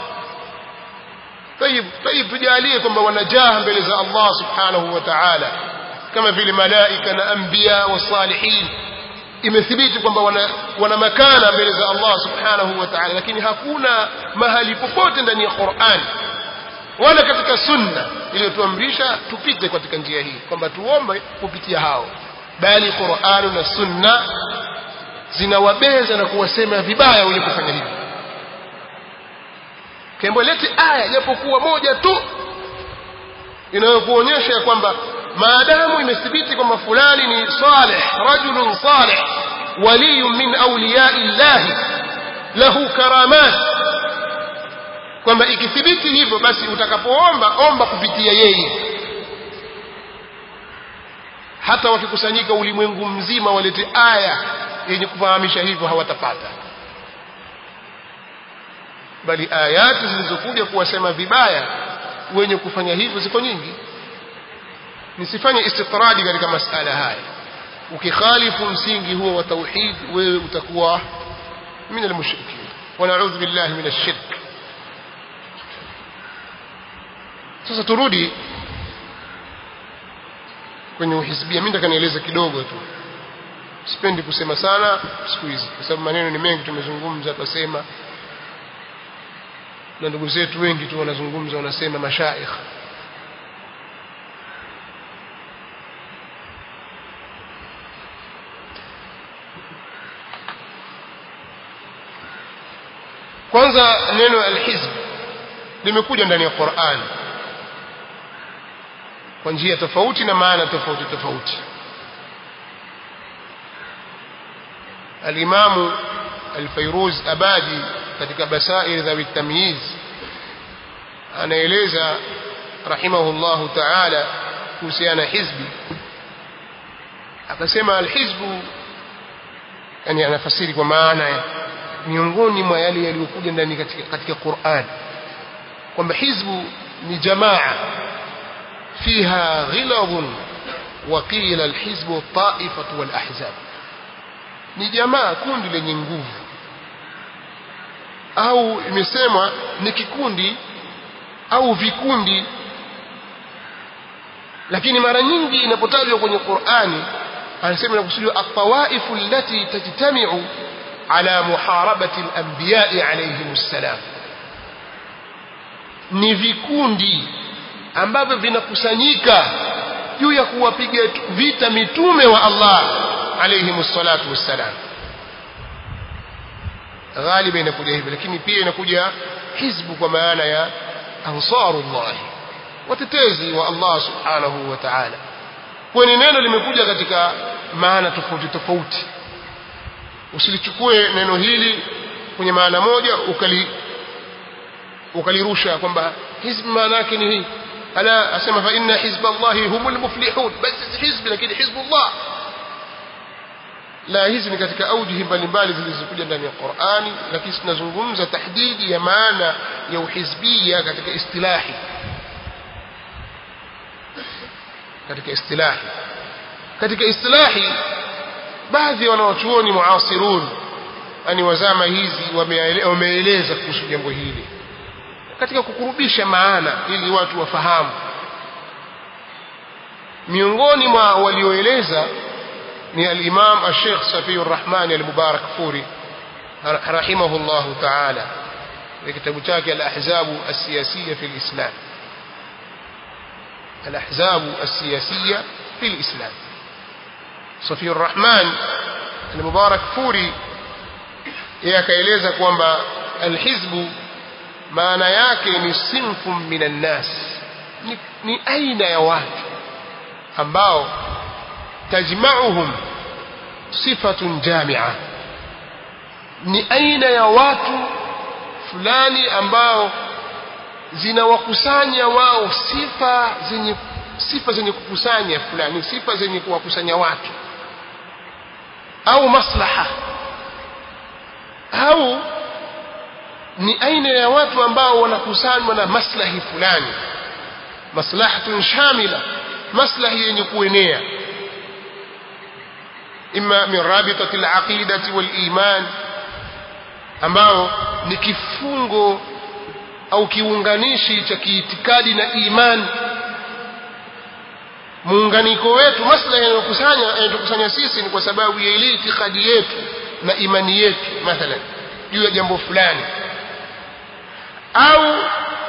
طيب طيب tujalie kwamba wanajaha mbele za Allah subhanahu wa ta'ala kama vile malaika na anbiya wa salihin imethibiti kwamba wana, wana makana mbele za Allah subhanahu wa ta'ala lakini hakuna mahali popote ndani ya Qur'an wala katika sunna iliyotuamrisha tupite katika njia hii kwamba tuombe kupitia hao bali Qur'an na sunna zinawabeza na kuwasema vibaya wenye kufanya hivyo kembo lete aya japokuwa moja tu inayokuonyesha kwamba maadamu imethibiti kwamba fulani ni salih rajulun salih waliyun min awliyai llahi lahu karamat kwamba ikithibiti hivyo basi utakapoomba omba kupitia yeye hata wakikusanyika ulimwengu mzima walete aya yenye kufahamisha hivyo hawatapata bali ayati zilizokuja kuwasema vibaya wenye kufanya hivyo ziko nyingi nisifanye istitradi katika masala haya ukikhalifu msingi huo wa tauhid wewe utakuwa min almushrikin wa na'udhu billahi min ash-shirk sasa turudi kwenye uhisbia mimi nataka nieleze kidogo tu sipendi kusema sana siku hizi kwa sababu maneno ni mengi tumezungumza tutasema na ndugu zetu wengi tu wanazungumza wanasema mashaikh kwanza neno alhizb limekuja ndani ya Qur'an kwa njia tofauti na maana tofauti tofauti alimamu alfairuz abadi katika basair dhawi tamyiz anaeleza rahimahullahu ta'ala kuhusiana hizbi akasema alhizbu yani anafasiri kwa maana ya miongoni mwa yale yaliyokuja ndani katika, katika Qur'an kwamba hizbu ni jamaa fiha ghilabun wa qila alhizbu ta'ifatu wal ahzab ni jamaa kundi lenye nguvu au imesemwa ni kikundi au vikundi lakini mara nyingi inapotajwa kwenye Qur'ani anasema inakusudiwa at-tawaifu allati tajtami'u ala muharabati al-anbiya'i alayhim assalam ni vikundi ambavyo vinakusanyika juu ya kuwapiga vita mitume wa Allah alayhim salatu wassalam ghaliba inakuja hivyo lakini pia inakuja hizbu kwa maana ya ansarullah watetezi wa Allah subhanahu wa ta'ala kwani neno limekuja katika maana tofauti tofauti usilichukue neno hili kwenye maana moja ukali ukalirusha kwamba hizb maana yake ni hii ala asema fa inna hizballahi humul muflihun basi hizbi lakini hizbullah la hizi ni katika aujihi mbalimbali zilizokuja ndani ya Qur'ani lakini tunazungumza tahdidi ya maana ya uhizbia katika istilahi katika istilahi katika istilahi baadhi ya wanawachuoni muasirun yani wazama hizi wameeleza kuhusu jambo hili katika kukurubisha maana ili watu wafahamu miongoni mwa walioeleza ni al-Imam al-Sheikh Safiyur Rahman al-Mubarak Furi rahimahullah ta'ala في كتاب chake الأحزاب السياسية في الإسلام الأحزاب السياسية في الإسلام صفي الرحمن المبارك فوري yakaeleza kwamba alhizbu maana yake ni sinfun minan nas ni, ni aina ya watu ambao tajma'uhum sifatun jami'a ni aina ya watu fulani ambao zinawakusanya wao sifa zenye sifa zenye kukusanya fulani sifa zenye kuwakusanya watu au maslaha au ni aina ya watu ambao wanakusanywa na maslahi fulani maslahatun shamila maslahi yenye kuenea imma min rabitati alaqidati waliman ambao ni kifungo au kiunganishi cha kiitikadi na imani muunganiko wetu maslahi yanayokusanya yanayokusanya sisi ni kwa sababu ya ile itikadi yetu na imani yetu mathalan juu ya jambo fulani au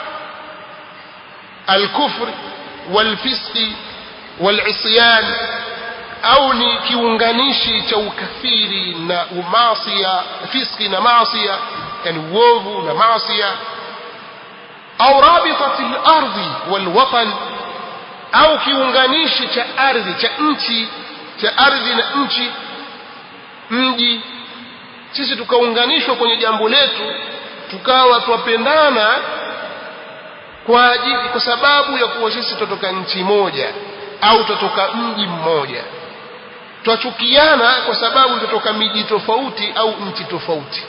الكفر والفسق والعصيان au ni kiunganishi cha ukafiri na umasia fiski na masia yani uovu na masia au rabitati al-ardhi wal-watan au kiunganishi cha ardhi cha nchi cha ardhi na nchi mji sisi tukaunganishwa kwenye jambo letu tukawa twapendana kwa ajili kwa sababu ya kuwa sisi tutoka nchi moja au tutoka mji mmoja twachukiana kwa sababu tutoka miji tofauti au nchi tofauti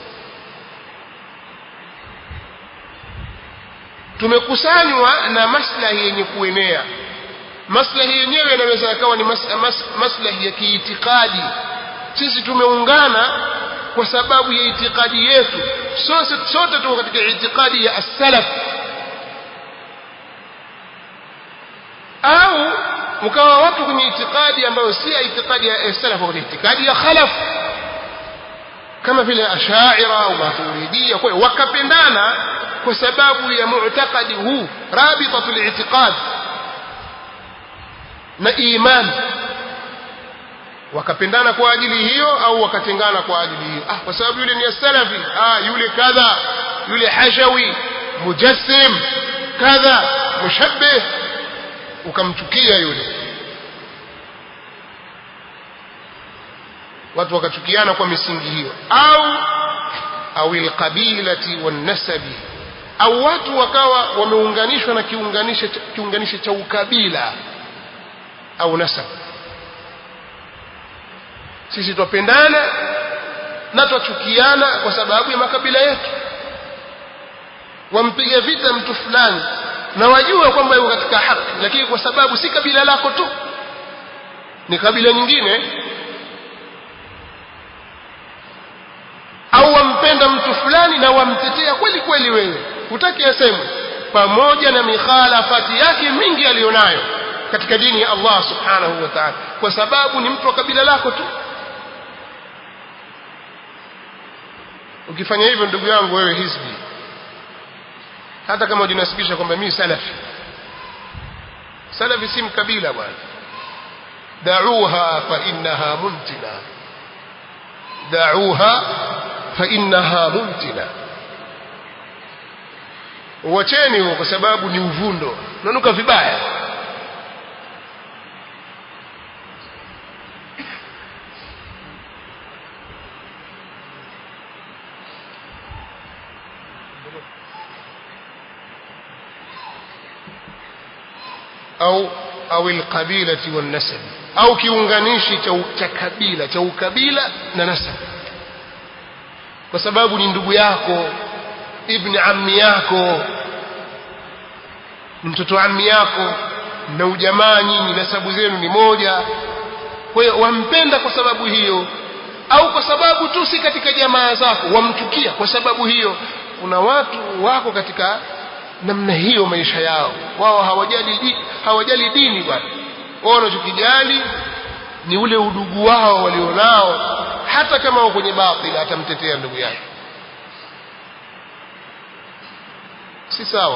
tumekusanywa na maslahi yenye kuenea maslahi yenyewe yanaweza yakawa ni mas, mas, maslahi ya kiitikadi sisi tumeungana kwa sababu ya itikadi yetu sote sote tuko katika itikadi ya as-salaf au mkawa watu kwenye itikadi ambayo si itikadi ya salaf ni itikadi ya khalaf kama vile ashaira au maturidia kwa wakapendana kwa sababu ya mu'taqadi huu rabitatul i'tiqad na iman wakapendana kwa ajili hiyo au wakatengana kwa ajili hiyo ah kwa sababu yule ni salafi ah yule kadha yule hashawi mujassim kadha mushabbih ukamchukia yule watu wakachukiana kwa misingi hiyo au au alqabilati wanasabi au watu wakawa wameunganishwa na kiunganisho kiunganisho cha ukabila au nasab sisi twapendana na twachukiana kwa sababu ya makabila yetu wampiga vita mtu fulani na wajua kwamba yuko katika haki lakini kwa sababu si kabila lako tu ni kabila nyingine au wampenda mtu fulani na wamtetea kweli kweli wewe hutaki asemwe pamoja na mikhalafati yake mingi aliyonayo katika dini ya Allah subhanahu wa ta'ala kwa sababu ni mtu wa kabila lako tu ukifanya hivyo ndugu yangu wewe hizbi hata kama ujinasibisha kwamba mimi salafi salafi si mkabila bwana da'uha fa innaha muntina da'uha fa innaha muntina uacheni huo kwa sababu ni uvundo unanuka vibaya au au alqabilati wan nasab au kiunganishi cha cha kabila cha ukabila na nasab kwa sababu ni ndugu yako ibni ammi yako mtoto ammi yako na ujamaa nyinyi nasabu zenu ni moja kwa hiyo wampenda kwa sababu hiyo au kwa sababu tu si katika jamaa zako wamchukia kwa sababu hiyo kuna watu wako katika namna hiyo maisha yao wao hawajali di, hawajali dini bwana wao wanachokijali ni ule udugu wao walionao hata kama wako kwenye batili atamtetea ndugu yake si sawa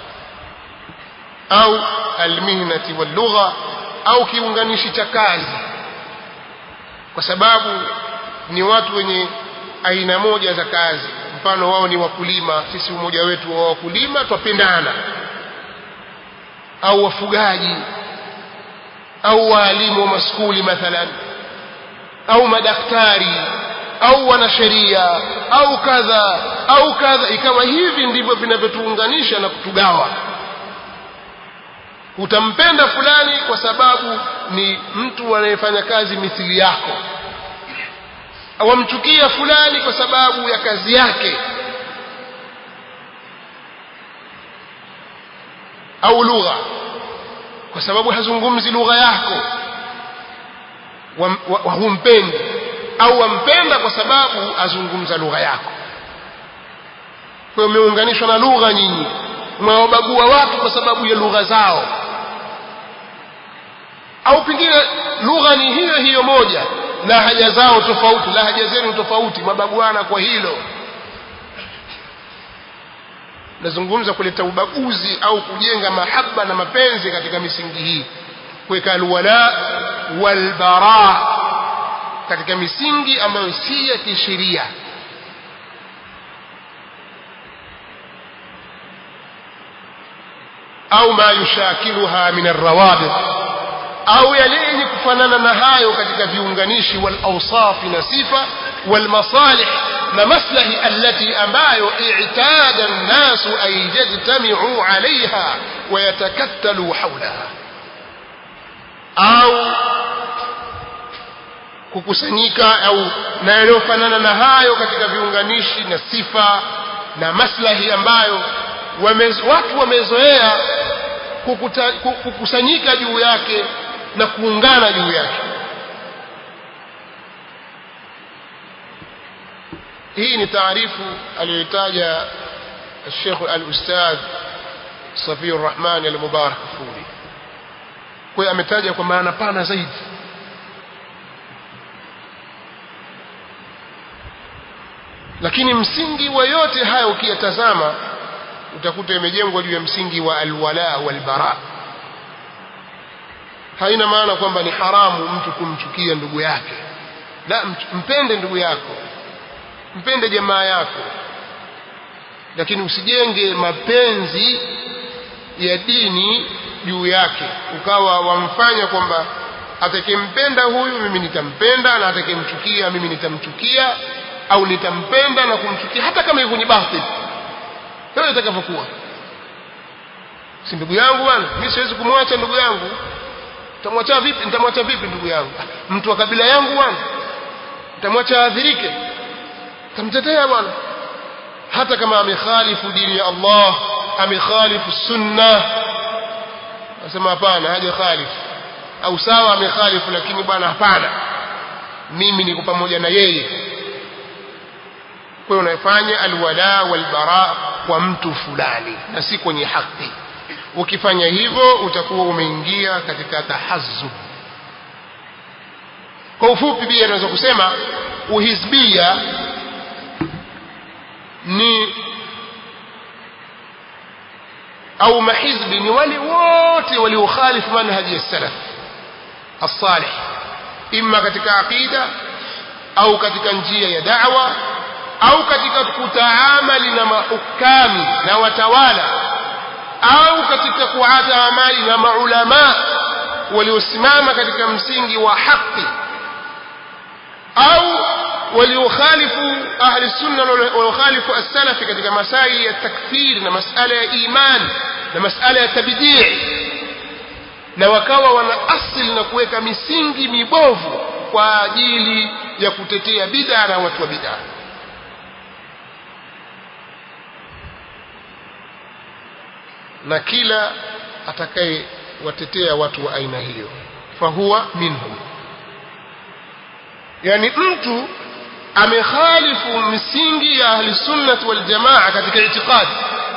au almihnati wallugha au kiunganishi cha kazi kwa sababu ni watu wenye aina moja za kazi mfano wao ni wakulima sisi umoja wetu wa wakulima twapendana au wafugaji au waalimu wa maskuli mathalan au madaktari au wanasheria au kadha au kadha ikawa hivi ndivyo vinavyotuunganisha na kutugawa utampenda fulani kwa sababu ni mtu anayefanya kazi mithili yako wamchukia fulani kwa sababu ya kazi yake au lugha kwa sababu hazungumzi lugha yako humpendi au wampenda kwa sababu azungumza lugha yako kwa hiyo umeunganishwa na lugha nyinyi mwawabagua watu kwa sababu ya lugha zao au pengine lugha ni hiyo hiyo moja lahaja zao tofauti lahaja zenu tofauti mabaguana kwa hilo nazungumza kuleta ubaguzi au kujenga mahaba na mapenzi katika misingi hii kuweka alwala walbara katika misingi ambayo si ya kisheria au ma yushakiluha min arrawabit au yale yenye kufanana na hayo katika viunganishi wal awsaf na sifa wal masalih na maslahi allati ambayo i'tada an-nas an yajtami'u 'alayha wa yatakattalu hawlaha au kukusanyika au na yanayofanana na hayo katika viunganishi na sifa na maslahi ambayo wamez, watu wamezoea kukusanyika juu yake na kuungana juu yake hii ni taarifu aliyoitaja الشيخ الأستاذ صفي الرحمن المبارك فوري kwa ametaja kwa maana pana zaidi lakini msingi wa yote haya ukiyatazama utakuta imejengwa juu ya msingi wa alwala walbara haina maana kwamba ni haramu mtu kumchukia ndugu yake la mpende ndugu yako mpende jamaa yako lakini usijenge mapenzi ya dini juu yake ukawa wamfanya kwamba atakempenda huyu mimi nitampenda na atakemchukia mimi nitamchukia au nitampenda na kumchukia hata kama hivyo ni batil hiyo itakavyokuwa si ndugu yangu bwana mimi siwezi kumwacha ndugu yangu nitamwacha vipi nitamwacha vipi ndugu yangu mtu wa kabila yangu bwana nitamwacha aadhirike nitamtetea bwana hata kama amekhalifu dini ya Allah amekhalifu sunna nasema hapana haja khalifu au sawa amekhalifu lakini bwana hapana mimi niko pamoja na yeye kwa hiyo unafanya alwala walbara kwa mtu fulani na si kwenye haki ukifanya hivyo utakuwa umeingia katika tahazzub kwa ufupi pia naweza kusema uhizbia ni au mahizbi ni wale wote waliokhalifu manhaji ya salaf الصالح إما katika aqida au katika njia ya da'wa au katika kutaamali na mahukami na watawala au katika kuataamali na maulama waliosimama katika msingi wa haki au waliokhalifu ahli sunna waliokhalifu as-salafi katika masaili ya takfir na masala ya iman na masala ya tabdii na wakawa wana asili na kuweka misingi mibovu kwa ajili ya kutetea bid'a na watu wa bid'a na kila atakayewatetea watu wa aina hiyo fahuwa minhum yani mtu amekhalifu misingi ya ahli sunnah wal jamaa katika itikadi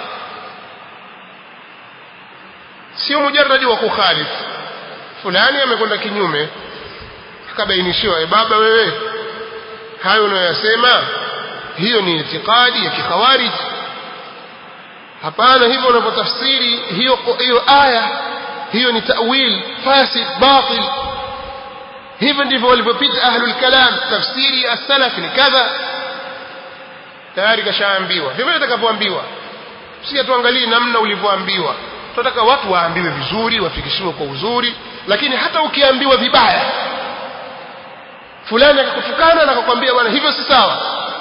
sio mujarradi wa kukhalifu fulani amekwenda kinyume akabainishiwa e baba wewe hayo unayoyasema hiyo ni itikadi ya kikhawarij hapana hivyo unapotafsiri hiyo hiyo aya hiyo ni ta'wil fasid batil hivyo ndivyo walivyopita ahlul kalam tafsiri ya salaf ni kadha tayari kashaambiwa hivyo itakavyoambiwa sisi tuangalie namna ulivyoambiwa tunataka watu waambiwe vizuri wafikishiwe kwa uzuri lakini hata ukiambiwa vibaya fulani akakutukana na akakwambia bwana hivyo si sawa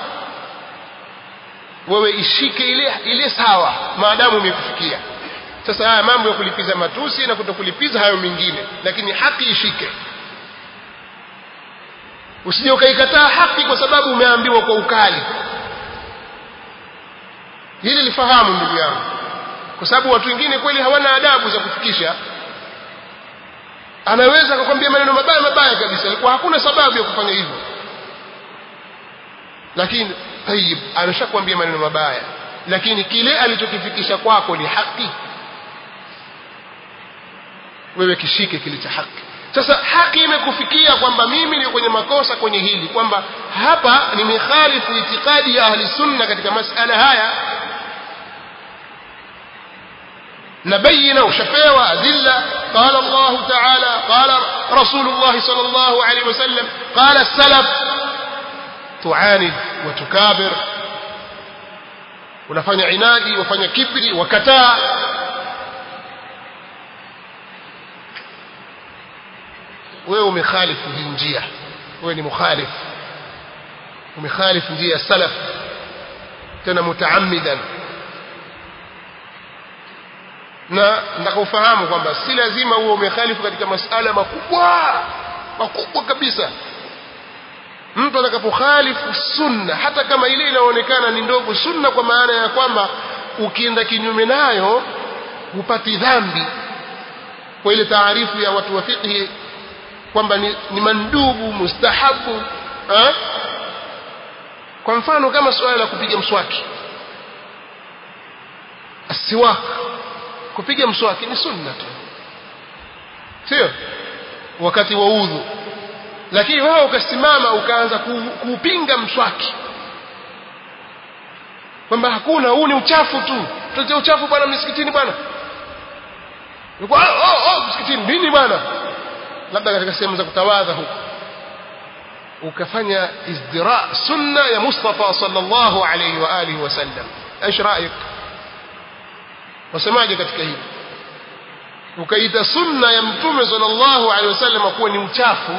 wewe ishike ile ile sawa maadamu imekufikia sasa haya mambo ya kulipiza matusi na kutokulipiza hayo mengine lakini haki ishike usije ukaikataa haki kwa sababu umeambiwa kwa ukali hili lifahamu ndugu yangu kwa sababu watu wengine kweli hawana adabu za kufikisha anaweza akakwambia maneno mabaya mabaya kabisa ilikuwa hakuna sababu ya kufanya hivyo lakini tayib ameshakwambia maneno mabaya lakini kile alichokifikisha kwako ni haki wewe kishike kile cha haki sasa haki imekufikia kwamba mimi ni kwenye makosa kwenye hili kwamba hapa nimekhalifu itikadi ya ahli sunna katika masala haya نبين وشفيوا أدلة قال الله تعالى قال رسول الله صلى الله عليه وسلم قال السلف تعاند وتكابر unafanya inadi wafanya kibri wakataa wewe umekhalifu hii njia wewe ni mukhalifu umekhalifu njia ya salaf tena mutaammidan na nataka ufahamu kwamba si lazima uwe umekhalifu katika masala makubwa makubwa kabisa mtu atakapokhalifu sunna hata kama ile inaonekana ni ndogo sunna kwa maana ya kwamba ukienda kinyume nayo hupati dhambi kwa ile taarifu ya watu wa fiqhi kwamba ni, ni mandubu mustahabu ha? kwa mfano kama suala la kupiga mswaki asiwak kupiga mswaki ni sunna tu sio wakati wa udhu lakini wewe ukasimama ukaanza kuupinga mswaki kwamba hakuna huu ni uchafu tu tutie uchafu bwana msikitini bwana oh, oh, oh, msikitini nini bwana labda katika sehemu za kutawadha huko ukafanya izdira sunna ya Mustafa sallallahu alayhi wa alihi wasallam ايش رايك wasemaje katika hili ukaita sunna ya mtume sallallahu alaihi wasallam kuwa ni uchafu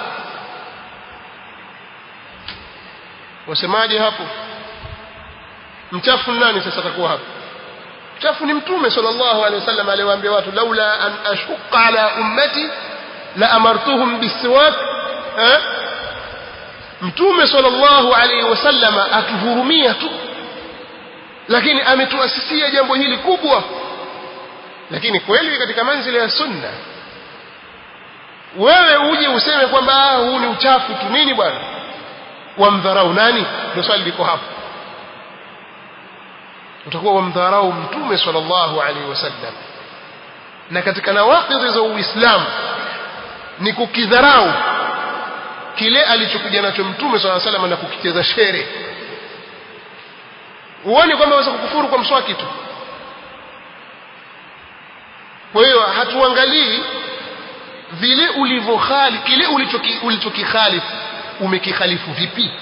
wasemaje hapo mchafu nani sasa atakuwa hapo mchafu ni mtume sallallahu alaihi wasallam aliwaambia watu laula an ashqa ala ummati la amartuhum bisiwak eh mtume sallallahu alaihi wasallam atuhurumia tu lakini ametuasisia jambo hili kubwa lakini kweli katika manzili ya sunna wewe uje useme kwamba huu ni uchafu tu nini bwana wamdharau nani ndio swali liko hapo utakuwa wamdharau mtume sallallahu alaihi wasallam na katika nawaqidhi za uislamu ni kukidharau kile alichokuja nacho mtume sallallahu alaihi wasallam na kukicheza shere uone kwamba waweza kukufuru kwa mswaki tu kwa hiyo hatuangalii vile ulivyokhali kile ulichokikhalifu umekikhalifu vipi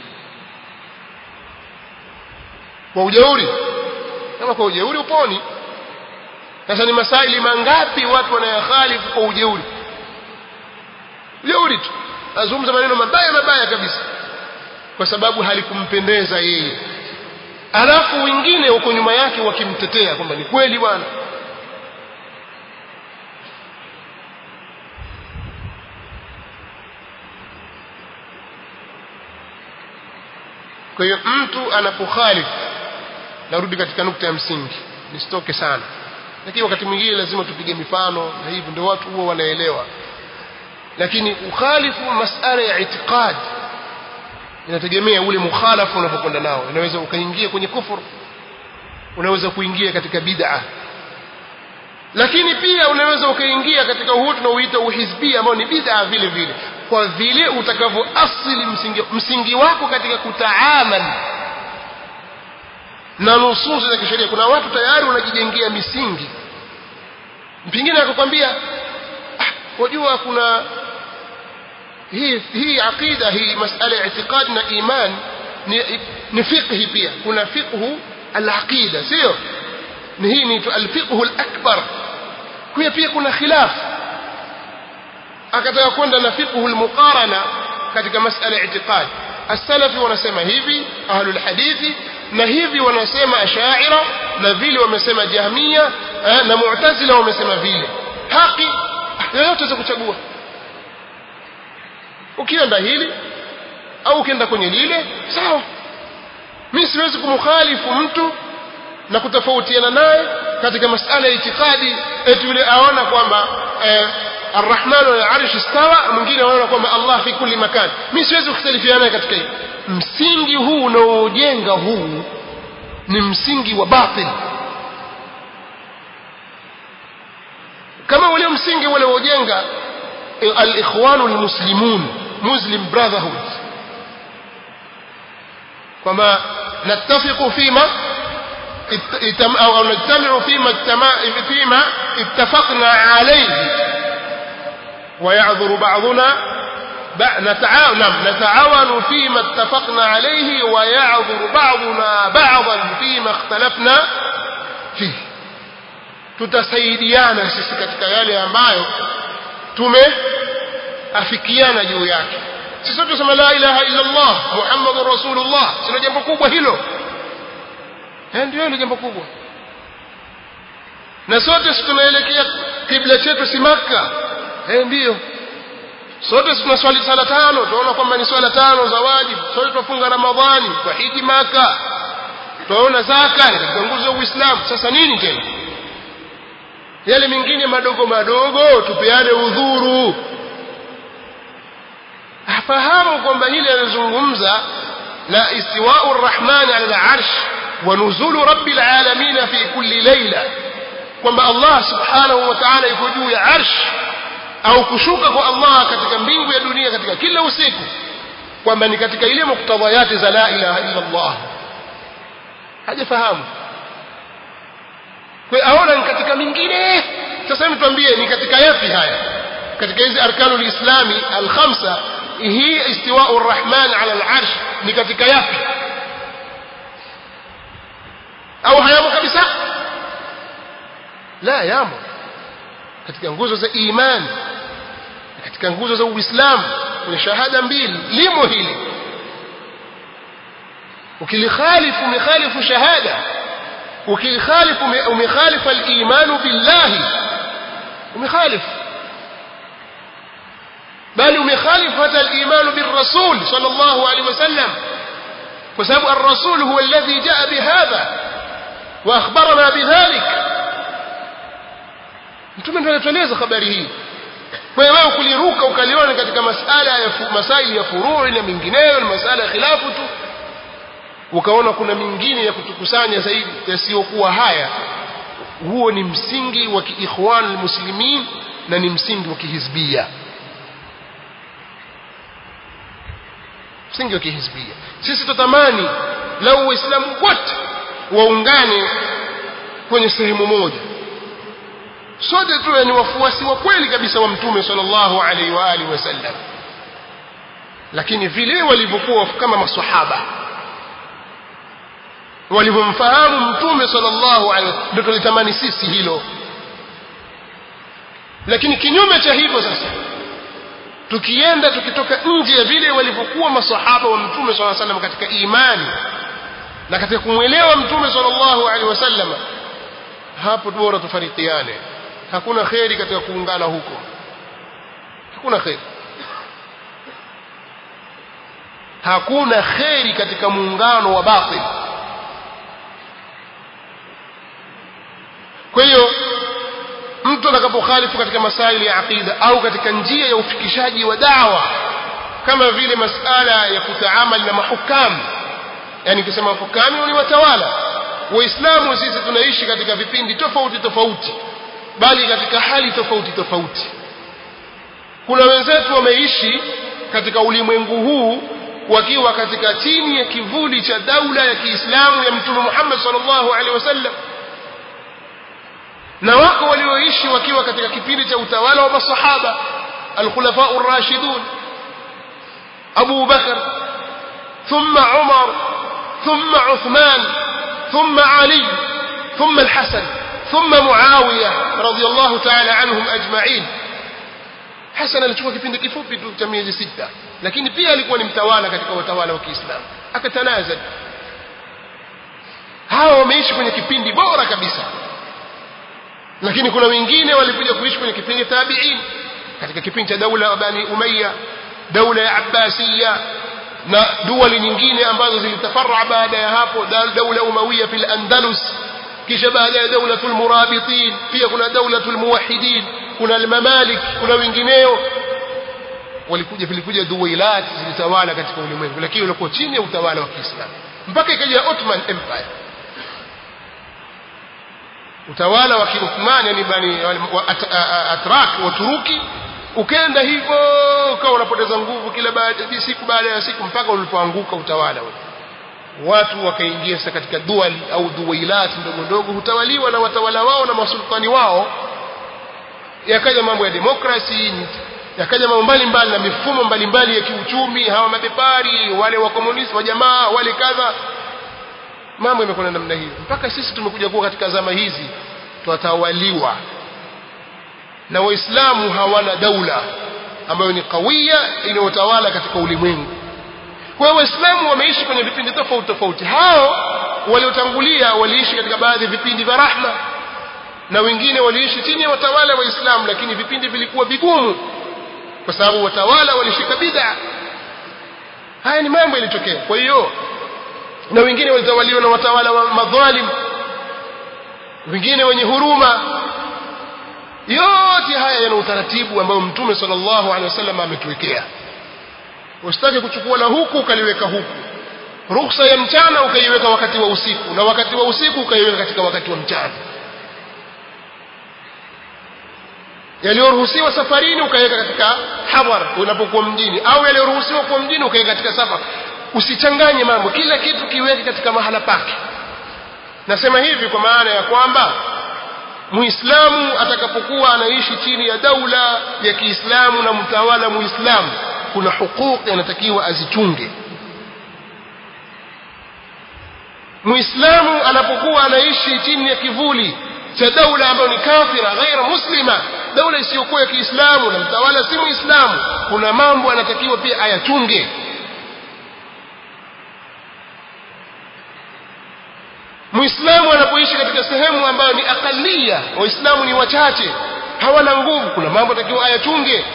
kwa ujeuri kama kwa ujeuri uponi sasa ni masaili mangapi watu wanayakhalifu kwa ujeuri ujeuri tu azungumza maneno mabaya mabaya kabisa kwa sababu halikumpendeza yeye alafu wengine huko nyuma yake wakimtetea kwamba ni kweli bwana kwa hiyo mtu anapokhalifu narudi katika nukta ya msingi nisitoke sana lakini wakati mwingine lazima tupige mifano na hivyo ndio watu huwa wanaelewa lakini ukhalifu masala ya itikadi inategemea ule mukhalafu unapokwenda nao unaweza ukaingia kwenye kufuru unaweza kuingia katika bid'a lakini pia unaweza ukaingia katika huu tunaoita uhizbia ambao ni bid'a vile vile kwa vile utakavyo asili msingi, msingi wako katika kutaamal na nususi za kisheria kuna watu tayari wanajijengea misingi pengine akakwambia ah, wajua kuna hii hii aqida hii masala ya itikadi na iman ni, ni fiqhi pia kuna fiqhu al-aqida sio ni hii ni al-fiqhu al-akbar kwa pia kuna khilaf akataka kwenda na fiqhu almuqarana katika masala ya i'tiqad as-salafi wanasema hivi ahlul hadithi na hivi wanasema ashaira na vile wamesema jahmia eh, na mu'tazila wamesema vile haki yoyote za kuchagua ukienda hili au ukienda kwenye lile sawa mimi siwezi kumkhalifu mtu na kutofautiana naye katika masala ya itikadi eti yule aona kwamba eh, arrahmanu ala arshi istawa mwingine anaona kwamba allah fi kulli makan mimi siwezi kukhtalifiana naye katika hili msingi huu unaojenga huu ni msingi wa batil kama ule msingi ule unaojenga al-ikhwanu al-muslimun muslim brotherhood kwamba nattafiqu fima أو نجتمع فيما فيما اتفقنا عليه ويعذر بعضنا نتعاون نتعاون فيما اتفقنا عليه ويعذر بعضنا بعضا فيما اختلفنا فيه tutasaidiana sisi katika yale ambayo tumeafikiana juu yake sisi sote tusema la ilaha illa Allah Muhammadur Rasulullah sio jambo kubwa hilo eh ndio hilo jambo kubwa na sote tunaelekea kibla chetu si Makka eh ndio sote tunaswali sala tano tunaona kwamba ni swala tano za wajibu sote tunafunga Ramadhani kwa hiji Maka tunaona zaka ni katika nguzo za Uislamu sasa nini tena yale mengine madogo madogo tupeane udhuru afahamu kwamba hili anazungumza la istiwa'u ar-rahman 'ala al-'arsh wa nuzulu rabbil 'alamin fi kulli layla kwamba Allah subhanahu wa ta'ala yuko juu ya arsh au kushuka kwa Allah katika mbingu ya dunia katika kila usiku kwamba ni katika ile muktadhayati za la ilaha illa Allah hajafahamu kwa aona ni katika mingine sasa hebu tuambie ni katika yapi haya katika hizi arkanul islami al-khamsa hii istiwa'u ar-rahman 'ala al-'arsh ni katika yapi au hayamo kabisa la yamo katika nguzo za imani katika nguzo za uislamu kuna shahada mbili limo hili ukilikhalifu umekhalifu shahada ukilikhalifu umekhalifu al-iman billahi umekhalifu bali umekhalifu hata al-iman bir-rasul sallallahu alaihi wasallam kwa sababu ar-rasul huwa alladhi jaa bihadha wa akhbarana bidhalik mtume ndiye anatueleza habari hii kwa hiyo wewe kuliruka ukaliona katika masala ya masaili ya furuu na mingineyo na masala ya khilafu tu ukaona kuna mingine ya kutukusanya zaidi yasiyokuwa haya huo ni msingi wa kiikhwan almuslimin na ni msingi wa kihizbia msingi wa kihizbia sisi tutamani lau waislamu wote waungane kwenye sehemu moja sote tuwe ni wafuasi wa kweli kabisa wa mtume sallallahu alaihi wa alihi wasallam lakini vile walivyokuwa kama maswahaba walivyomfahamu mtume sallallahu alaihi ndio tulitamani sisi hilo lakini kinyume cha hivyo sasa tukienda tukitoka nje ya vile walivyokuwa masahaba wa mtume sallallahu alaihi wasallam katika imani na katika kumwelewa mtume sallallahu alaihi wasallam hapo bora tufarikiane hakuna kheri katika kuungana huko hakuna kheri hakuna kheri katika muungano wa batil kwa hiyo mtu atakapokhalifu katika masaili ya aqida au katika njia ya ufikishaji wa dawa kama vile masala ya kutaamali na mahukamu yani kusema mahukamu ni watawala waislamu sisi tunaishi katika vipindi tofauti tofauti bali katika hali tofauti tofauti kuna wenzetu wameishi katika ulimwengu huu wakiwa katika chini ya kivuli cha daula ya Kiislamu ya Mtume Muhammad sallallahu alaihi wasallam na wako walioishi wakiwa katika kipindi cha utawala wa masahaba al-khulafa ar-rashidun Abu Bakar thumma Umar thumma Uthman thumma Ali thumma al-Hasan ثم معاوية رضي الله تعالى عنهم أجمعين Hassan alichukua kipindi kifupi tu cha miezi sita lakini pia alikuwa ni mtawala katika watawala wa Kiislamu akatanazal hawa wameishi kwenye kipindi bora kabisa lakini kuna wengine walikuja kuishi kwenye kipindi tabi'in katika kipindi cha daula ya Bani Umayya daula ya Abbasiyya na duwali nyingine ambazo zilitafarra baada ya hapo daula Umayya fil Andalus kisha baada ya daulatul murabitin pia kuna daulatul muwahhidin kuna al-mamalik kuna wengineo walikuja vilikuja duwailat zilitawala katika ulimwengu lakini walikuwa chini ya utawala wa Kiislamu mpaka ikaja Ottoman Empire utawala wa Kiuthmani yani bani wa Atrak wa Turuki ukenda hivyo ukawa unapoteza nguvu kila baada siku baada ya siku mpaka ulipoanguka utawala ule watu wakaingia sasa katika duali au duwailat ndogo ndogo hutawaliwa na watawala wao na masultani wao yakaja mambo ya demokrasi yakaja mambo mbalimbali na mifumo mbalimbali ya kiuchumi hawa mabepari wale wa komunisti wa jamaa wale kadha mambo yamekwenda namna hiyo mpaka sisi tumekuja kuwa katika zama hizi twatawaliwa na waislamu hawana daula ambayo ni kawia inayotawala katika ulimwengu kwa hiyo waislamu wameishi kwenye vipindi tofauti tofauti hao waliotangulia waliishi katika baadhi ya vipindi vya rahma na wengine waliishi chini ya watawala waislamu lakini vipindi vilikuwa vigumu kwa sababu watawala walishika bid'a haya ni mambo yalitokea kwa hiyo na wengine walitawaliwa na watawala wa madhalim wengine wenye huruma yote haya yana utaratibu ambao mtume sallallahu alaihi wasallam ametuwekea usitake kuchukua la huku ukaliweka huku ruhusa ya mchana ukaiweka wakati wa usiku na wakati wa usiku ukaiweka katika wakati wa mchana yaliyoruhusiwa safarini ukaweka katika hadhar unapokuwa mjini au yaliyoruhusiwa kuwa mjini ukaweka katika safar usichanganye mambo kila kitu kiweke katika mahala pake nasema hivi kwa maana ya kwamba muislamu atakapokuwa anaishi chini ya daula ya Kiislamu na mtawala muislamu kuna hukuki anatakiwa azichunge muislamu anapokuwa anaishi chini ya kivuli cha daula ambayo ni kafira ghaira muslima daula isiyokuwa ya Kiislamu na mtawala si muislamu kuna mambo anatakiwa pia ayachunge muislamu anapoishi katika sehemu ambayo ni akalia waislamu ni wachache hawana nguvu kuna mambo anatakiwa ayachunge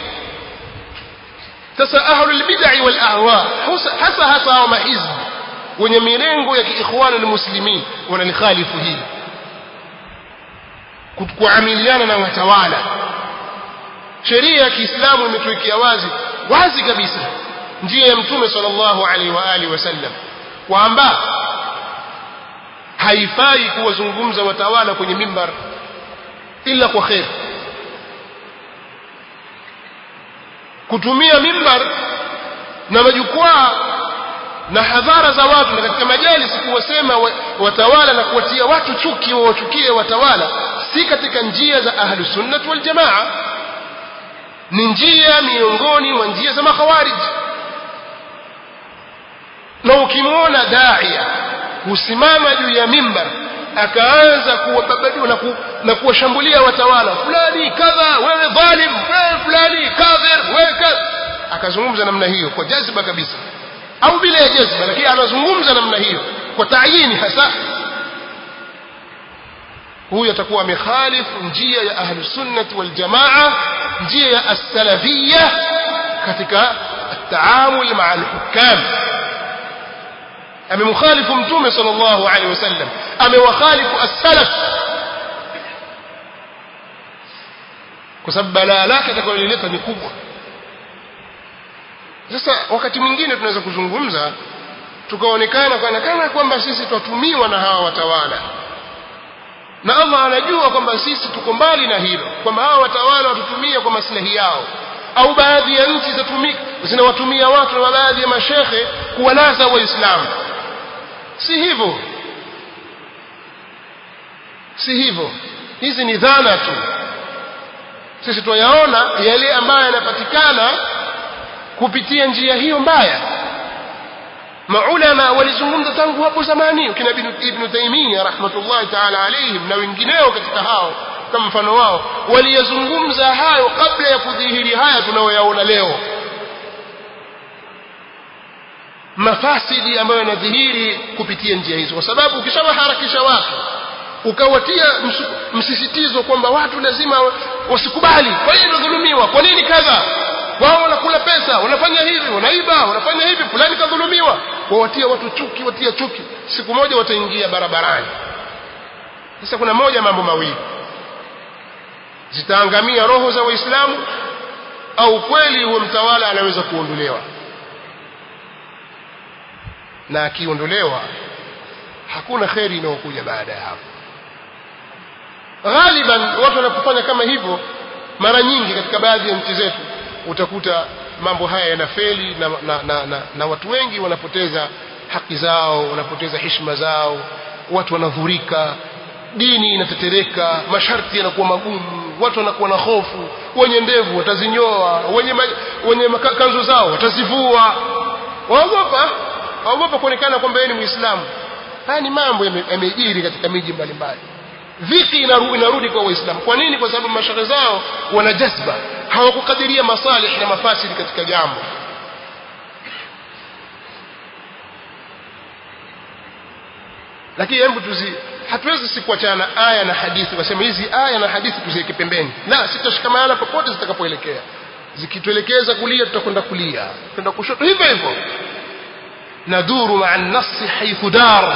sasa ahlul bid'ah wal ahwa hasa hasa hao mahizb wenye milengo ya kiikhwan almuslimin wanalikhalifu hili kuamiliana na watawala sheria ya Kiislamu imetuwekea wazi wazi kabisa njia ya mtume sallallahu alaihi wa alihi wasallam kwamba haifai kuwazungumza watawala kwenye mimbar ila kwa khair kutumia mimbar na majukwaa na hadhara za watu na katika majalisi kuwasema watawala na kuwatia watu chuki wawachukie watawala si katika njia za ahlus sunnah wal jamaa ni njia miongoni mwa njia za makhawarij na ukimwona daia husimama juu ya mimbar akaanza kuwababadua na, ku, na kuwashambulia watawala fulani kadha wewe dhalim wewe fulani kadhir wewe kadha akazungumza namna hiyo kwa jazba kabisa au bila ya jazba lakini anazungumza namna hiyo kwa taayini hasa huyu atakuwa amekhalifu njia ya ahlus sunnah wal jamaa njia ya as-salafiyya katika التعامل مع الحكام amemkhalifu mtume sallallahu alaihi wasallam amewakhalifu as-salaf kwa sababu balaa lake atakalolileta ni kubwa sasa wakati mwingine tunaweza kuzungumza tukaonekana kana kana kwamba sisi twatumiwa na hawa watawala na Allah anajua kwamba sisi tuko mbali na hilo kwamba hawa watawala watutumia kwa maslahi yao au baadhi ya nchi zatumika zinawatumia watu na baadhi ya mashekhe kuwalaza waislamu si hivyo si hivyo hizi ni dhana tu sisi tuyaona yale ambayo yanapatikana kupitia njia hiyo mbaya maulama walizungumza tangu hapo zamani kina ibn Taymiyyah rahmatullahi ta'ala alayhim na wengineo katika hao kama mfano wao waliyazungumza hayo kabla ya kudhihiri haya tunayoyaona leo mafasidi ambayo yanadhihiri kupitia njia hizo kwa sababu ukishawaharakisha watu ukawatia msisitizo kwamba watu lazima wasikubali kwa nini wanadhulumiwa kwa nini kadha wao wanakula pesa wanafanya hivi wanaiba wanafanya hivi fulani kadhulumiwa wawatia watu chuki watia chuki siku moja wataingia barabarani sasa kuna moja mambo mawili zitaangamia roho za waislamu au kweli huo mtawala anaweza kuondolewa na akiondolewa hakuna kheri inayokuja baada ya hapo ghaliban watu wanapofanya kama hivyo mara nyingi katika baadhi ya nchi zetu utakuta mambo haya yanafeli na, na, na, na, na watu wengi wanapoteza haki zao wanapoteza heshima zao watu wanadhurika dini inatetereka masharti yanakuwa magumu watu wanakuwa na hofu wenye ndevu watazinyoa wenye, ma, wenye kanzu zao watazivua waogopa waogopa kuonekana kwamba yeye ni muislamu haya ni mambo yamejiri katika miji mbalimbali dhiki inarudi, inarudi kwa waislamu kwa nini kwa sababu mashehe zao wana jazba hawakukadiria masalih na mafasidi katika jambo lakini hebu tuzi hatuwezi si kuachana na aya na hadithi wasema hizi aya na hadithi tuziweke pembeni la sitashikamana popote zitakapoelekea zikituelekeza kulia tutakwenda kulia tutakwenda kushoto hivyo hivyo naduru maa nasi haithu dar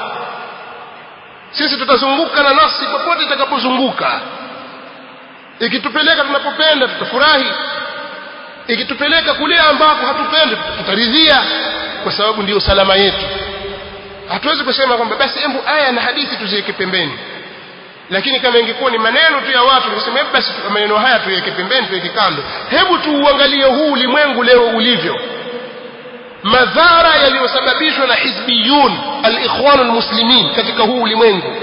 sisi tutazunguka na nasi popote itakapozunguka ikitupeleka tunapopenda tutafurahi ikitupeleka kule ambako hatupendi tutaridhia kwa sababu ndiyo salama yetu hatuwezi kusema kwamba basi hebu aya na hadithi tuziweke pembeni lakini kama ingekuwa ni maneno tu ya watu tungesema hebu basi maneno haya tuweke pembeni tuweke kando hebu tuuangalie huu ulimwengu leo ulivyo madhara yaliyosababishwa na hizbiyun al-ikhwan al-muslimin katika huu ulimwengu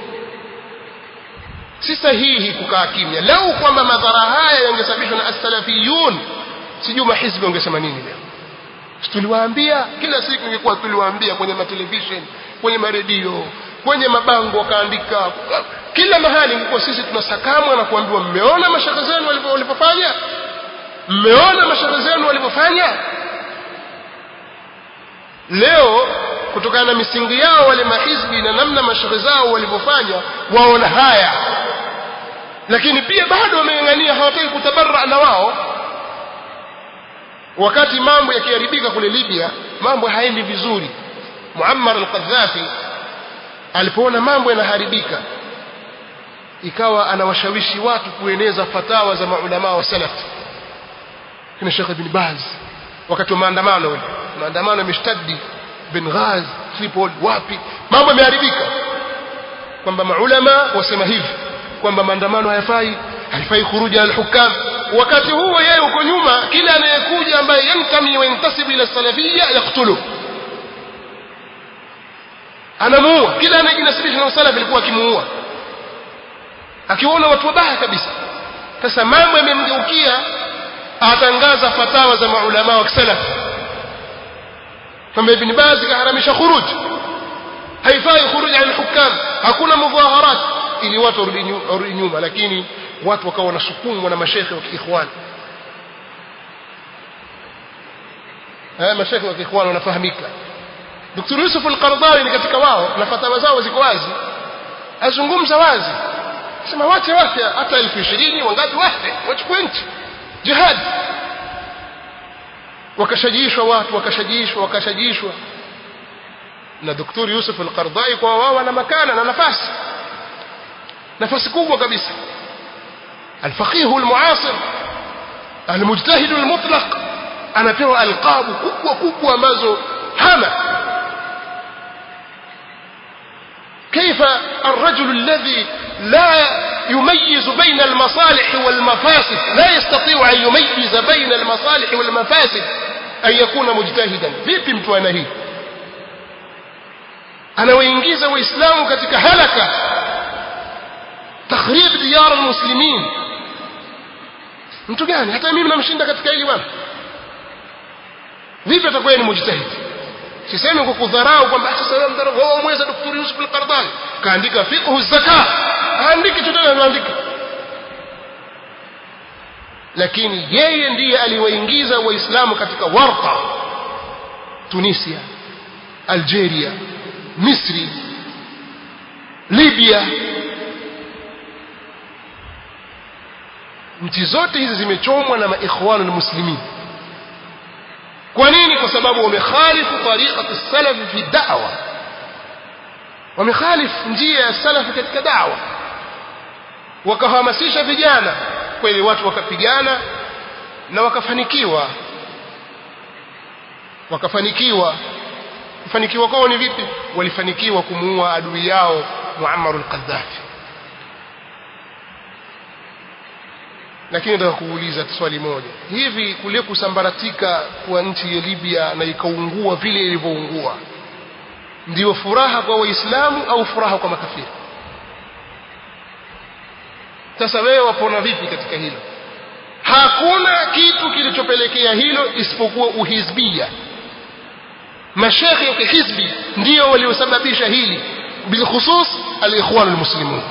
si sahihi kukaa kimya lau kwamba madhara haya yangesababishwa na as-salafiyun sijui mahizbi wangesema nini leo tuliwaambia kila siku ingekuwa tuliwaambia kwenye matelevision kwenye maredio kwenye mabango wakaandika kila mahali ingekuwa sisi tunasakamwa na kuambiwa mmeona mashaka zenu walivyofanya mmeona mashaka zenu walivyofanya leo kutokana na misingi yao wale mahizbi na namna mashehe zao walivyofanya waona haya lakini pia bado wameng'ang'ania hawataki kutabarra na wao wakati mambo yakiharibika kule Libya mambo haendi vizuri Muammar al-Qaddafi alipoona mambo yanaharibika ikawa anawashawishi watu kueneza fatawa za maulama wa salaf kina Sheikh Ibn Baz wakati wa maandamano ule maandamano yameshtadi bin Ghaz Tripoli wapi mambo yameharibika kwamba maulama wasema hivi kwamba maandamano hayafai haifai kuruja al-hukam wakati huo yeye uko nyuma kila anayekuja ambaye yantami wa yantasibu ila salafiyya yaktulu anamuua kila anayejinasibisha na salaf alikuwa akimuua akiona watu wabaya kabisa sasa mambo yamemgeukia atangaza fatawa za maulama wa salaf kwamba ibn Baz kaharamisha khuruj haifai khuruj ala hukam hakuna mudhaharat ili watu warudi nyuma lakini watu wakawa wanasukumwa na mashekhe wa kiikhwani haya mashekhe wa kiikhwani wanafahamika Dr. Yusuf al-Qardawi ni katika wao na fatawa zao ziko wazi azungumza wazi sema wache wache hata elfu ishirini wangapi wache wachukue nchi jihad wakashajishwa watu wakashajishwa wakashajishwa na Dr. Yusuf al-Qardawi kwa wao wana makana na nafasi nafasi kubwa kabisa الفقيه المعاصر المجتهد المطلق anapewa alqabu kubwa kubwa ambazo hana كيف الرجل الذي لا يميز بين المصالح والمفاسد لا يستطيع أن يميز بين المصالح والمفاسد أن يكون مجتهدا vipi mtu ana hii anawaingiza waislamu katika halaka takhrib diyar almuslimin mtu gani hata mimi namshinda katika hili bwana vipi atakuwa ni mujtahid sisemi kwa kudharau kwamba sasa wewe mdharau wewe mweza daktari Yusuf al-Qardawi kaandika fiqh zaka haandiki chochote anaandika lakini yeye ndiye aliwaingiza waislamu katika warqa tunisia algeria misri libya nchi zote hizi zimechomwa na maikhwanu almuslimin kwa nini kwa sababu wamekhalifu tariqati salafi fi da'wa wamekhalifu njia ya salafi katika da'wa wakahamasisha vijana kweli watu wakapigana na wakafanikiwa wakafanikiwa kufanikiwa kwao ni vipi walifanikiwa kumuua adui yao Muammar al-Qaddafi lakini nataka kuuliza swali moja hivi kule kusambaratika kwa nchi ya Libya na ikaungua vile ilivyoungua ndio furaha kwa waislamu au furaha kwa makafiri sasa wewe wapona vipi katika hilo hakuna kitu kilichopelekea hilo isipokuwa uhizbia mashekhe ya kihizbi ndio waliosababisha hili bilkhusus alikhwan almuslimun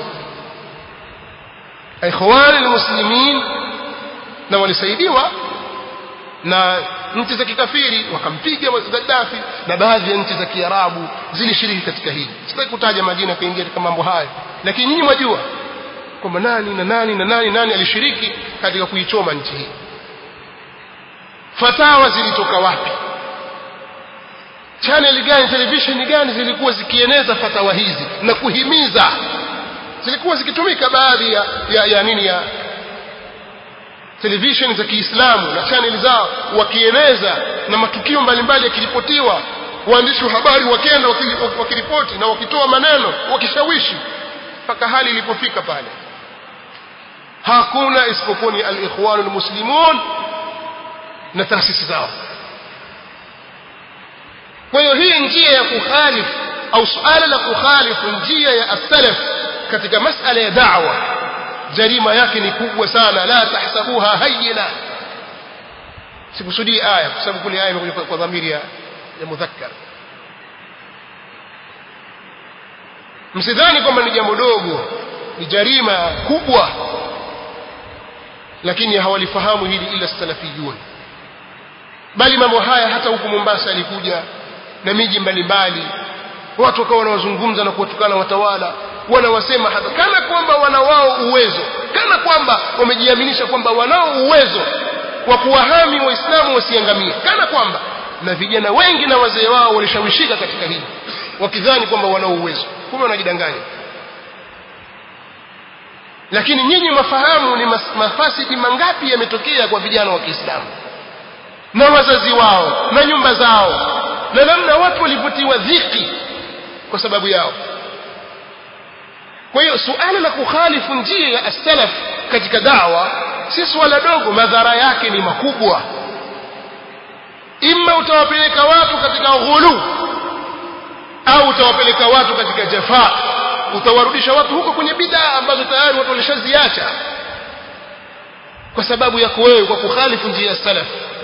ikhwan almuslimin na walisaidiwa na nchi za kikafiri wakampiga Gaddafi na baadhi ya nchi za Kiarabu zilishiriki katika hili sitaki kutaja majina kaingia katika mambo hayo lakini nyinyi mwajua kwamba nani na nani na nani nani alishiriki katika kuichoma nchi hii fatawa zilitoka wapi channel gani television gani zilikuwa zikieneza fatawa hizi na kuhimiza zilikuwa zikitumika baadhi ya, ya, ya nini ya television za Kiislamu na channel zao wakieneza na matukio mbalimbali yakiripotiwa waandishi wa habari wakenda wakiripoti na wakitoa maneno wakishawishi mpaka hali ilipofika pale hakuna isipokuwa ni al-ikhwan al-muslimun na taasisi zao kwa hiyo hii njia ya kukhalifu au suala la kukhalifu njia ya as-salaf katika masala ya da'wa jarima yake ni kubwa sana la tahsabuha hayyina sikusudii aya kwa sababu kule aya imekuja kwa dhamiri ya, ya mudhakkar msidhani kwamba ni jambo dogo ni jarima kubwa lakini hawalifahamu hili ila salafiyun bali mambo haya hata huku Mombasa alikuja na miji mbalimbali watu wakawa wanawazungumza na kuwatukana watawala wanawasema hata kana kwamba wana wao uwezo kana kwamba wamejiaminisha kwamba wanao uwezo wa kuwahami waislamu wasiangamie kana kwamba na vijana wengi na wazee wao walishawishika katika hili wakidhani kwamba wanao uwezo kumbe wanajidanganya lakini nyinyi mafahamu ni mafasidi mangapi yametokea kwa vijana wa Kiislamu na wazazi wao na nyumba zao na namna watu walivutiwa dhiki kwa sababu yao kwa hiyo suala la kukhalifu njia ya as-salaf katika dawa si swala dogo madhara yake ni makubwa imma utawapeleka watu katika ghulu au utawapeleka watu katika jafaa utawarudisha watu huko kwenye bid'a ambazo tayari watu walishaziacha kwa sababu yako wewe kwa kukhalifu njia ya salaf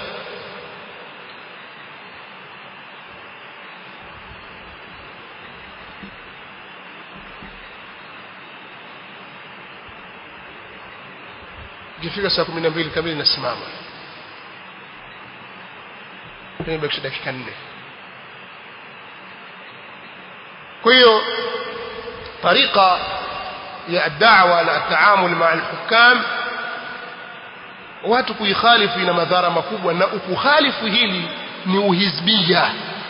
ikifika saa kumi na mbili kamili nasimama imebakisha dakika nne kwa hiyo طريقة ya الدعوة na التعامل مع الحكام watu kuikhalifu ina madhara makubwa na ukukhalifu hili ni uhizbia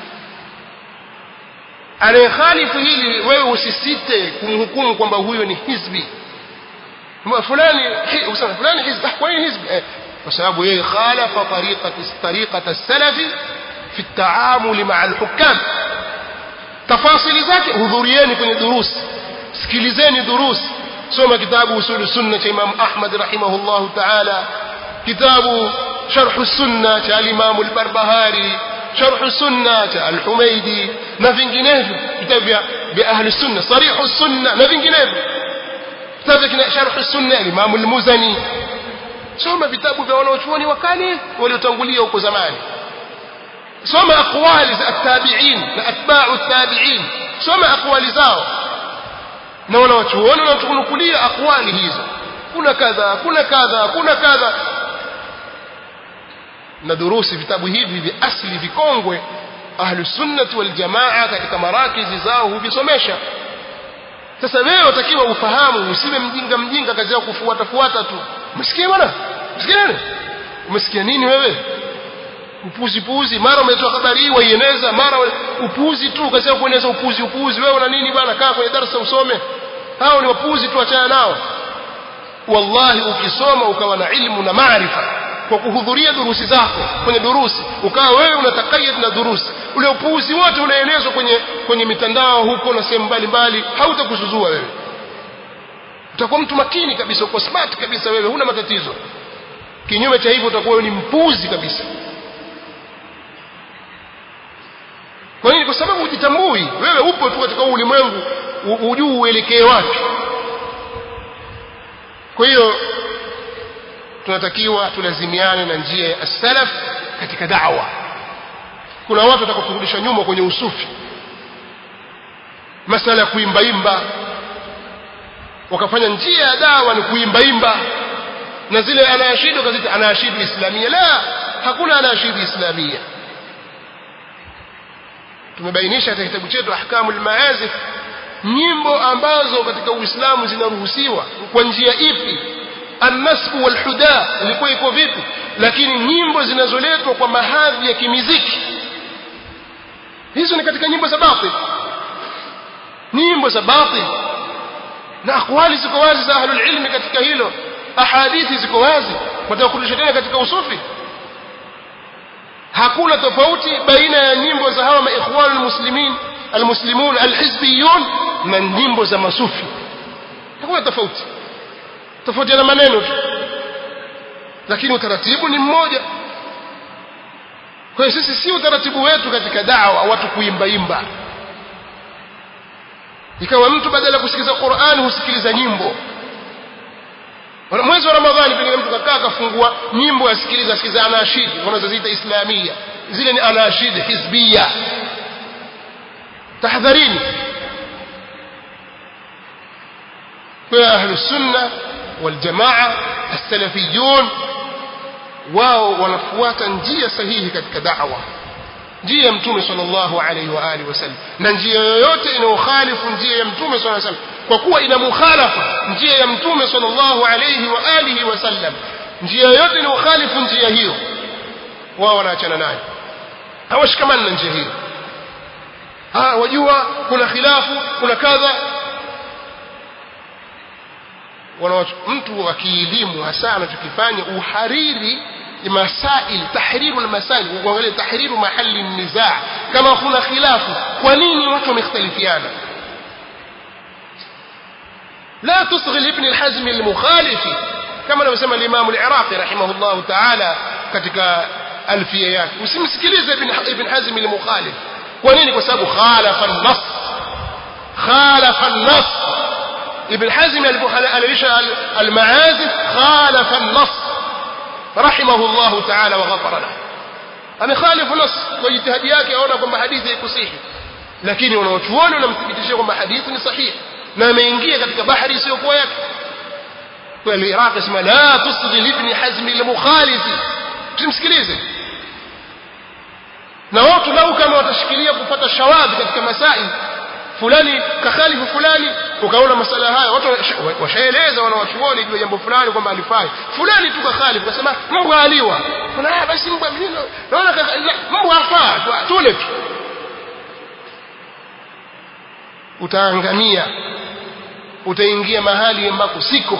anayekhalifu hili wewe usisite kumhukumu kwamba huyo ni hizbi fulani usema fulani hizbi kwa nini hizbi kwa sababu yeye khalafa tariqati tariqata as-salafi fi at-ta'amul ma'a al-hukam tafasili zake hudhurieni kwenye durusi sikilizeni durusi soma kitabu usul sunna cha Imam Ahmad rahimahullah ta'ala kitabu sharh sunna cha Imam al-Barbahari sharh sunna cha al-Humaidi na vinginevyo vitabu vya ahli sunna sarih sunna na vinginevyo kitabu kina sharh sunna Imam al-Muzani soma vitabu vya wanaochuoni wa kale waliotangulia huko zamani soma aqwali za at-tabi'in na atba'u at-tabi'in soma aqwali zao na wanawachuoni wanatukunukulia akwali hizo kuna kadha kuna kadha kuna kadha na durusi vitabu hivi vya asli vikongwe ahlusunnati waljamaa katika marakizi zao huvisomesha sasa wewe utakiwa ufahamu usiwe mjinga mjinga kazi yako kufuata fuata tu umesikia bwana umesikia nini umesikia nini wewe upuzi puzi mara umetoa habari hii waieneza mara upuzi tu kazi yako kueneza upuzi upuzi wewe una nini bwana kaa kwenye darasa usome hao ni wapuzi tu achana nao wallahi ukisoma ukawa na ilmu na maarifa kwa kuhudhuria durusi zako kwenye durusi ukawa wewe unatakayad na durusi ule upuuzi wote unaenezwa kwenye kwenye mitandao huko na sehemu mbalimbali hautakuzuzua wewe utakuwa mtu makini kabisa uko smart kabisa wewe huna matatizo kinyume cha hivyo utakuwa ni mpuzi kabisa kwa nini kwa sababu hujitambui wewe upo tu katika ulimwengu hujui uelekee wapi kwa hiyo tunatakiwa tulazimiane na njia ya salaf katika da'wa kuna watu watakakurudisha nyuma kwenye usufi masala ya kuimbaimba wakafanya njia ya dawa ni kuimbaimba na zile anayashidu kazita anayashidu islamia la hakuna anayashidu islamia tumebainisha katika kitabu chetu ahkamul maazif nyimbo ambazo katika uislamu zinaruhusiwa kwa njia ipi annasbu walhuda ilikuwa iko vipi lakini nyimbo zinazoletwa kwa mahadhi ya kimiziki hizo ni katika nyimbo za batil nyimbo za batil na akwali ziko wazi za ahlul ilmi katika hilo ahadithi ziko wazi watakurudisha tena katika usufi hakuna tofauti baina ya nyimbo za hawa maikhwanul muslimin almuslimun alhizbiyun na nyimbo za masufi hakuna tofauti tofauti na maneno tu lakini utaratibu ni mmoja kwa hiyo sisi si utaratibu wetu katika dawa watu kuimba imba ikawa mtu badala ya kusikiliza Qur'an husikiliza nyimbo mwezi wa Ramadhani pengine mtu kakaa akafungua nyimbo asikiliza asikiliza anashid wanazoziita islamia zile ni anashid hizbia tahadharini kwa ahlus sunna wal jamaa as-salafiyun wao wanafuata njia sahihi katika da'wa njia ya mtume sallallahu alaihi wa alihi wasallam na njia yoyote inayokhalifu njia ya mtume sallallahu alaihi wasallam kwa kuwa ina mukhalafa njia ya mtume sallallahu alaihi wa alihi wasallam njia yoyote inayokhalifu njia hiyo wao wanaachana nayo hawashikamani na njia hiyo ah wajua kuna khilafu kuna kadha mtu wa kielimu hasa anachokifanya uhariri masail tahriru almasail kuangalia tahriru mahali nizaa kama kuna khilafu kwa nini watu wamekhtalifiana لا تصغي لابن الحزم المخالف كما anavyosema الامام العراقي رحمه الله تعالى katika alfia yake usimsikilize ibn ibn hazm al-mukhalif kwa nini kwa sababu khalafa an-nass khalafa an-nass ibn hazm alilisha al-maazif khalafa an-nass رحمه الله تعالى وغفر له amekhalif nas kwa jitihadi yake aona kwamba hadithi haikusihi lakini wanaochuoni wanamthibitishia kwamba hadithi ni sahihi na ameingia katika bahari isiyokuwa yake kwa al-Iraq isma la tusdi ibn Hazm al-mukhalifi tumsikilize na watu lau kama watashikilia kupata shawadhi katika masai fulani kakhalifu fulani ukaona masala haya watu washaeleza wanawachuoni juu jambo fulani kwamba alifai fulani tu kakhalifu kasema mbwa aliwa kuna basi mbwa mimi naona mbwa afaa tule tu utaangamia utaingia mahali ambako siko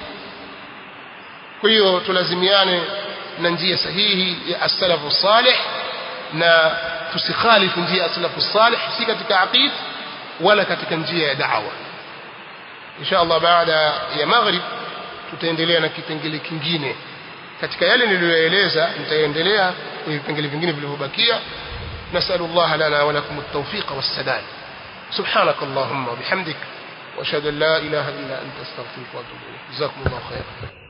kwa hiyo tulazimiane na njia sahihi ya as-salafu salih na tusikhalifu njia ya as-salafu salih si katika aqid wala katika njia ya da'wa insha Allah baada ya maghrib tutaendelea na kipengele kingine katika yale niliyoeleza nitaendelea kwa vipengele vingine vilivyobakia نسأل الله لنا ولكم التوفيق والسداد سبحانك اللهم وبحمدك واشهد ان لا اله الا انت استغفرك واتوب اليك جزاكم الله خيرا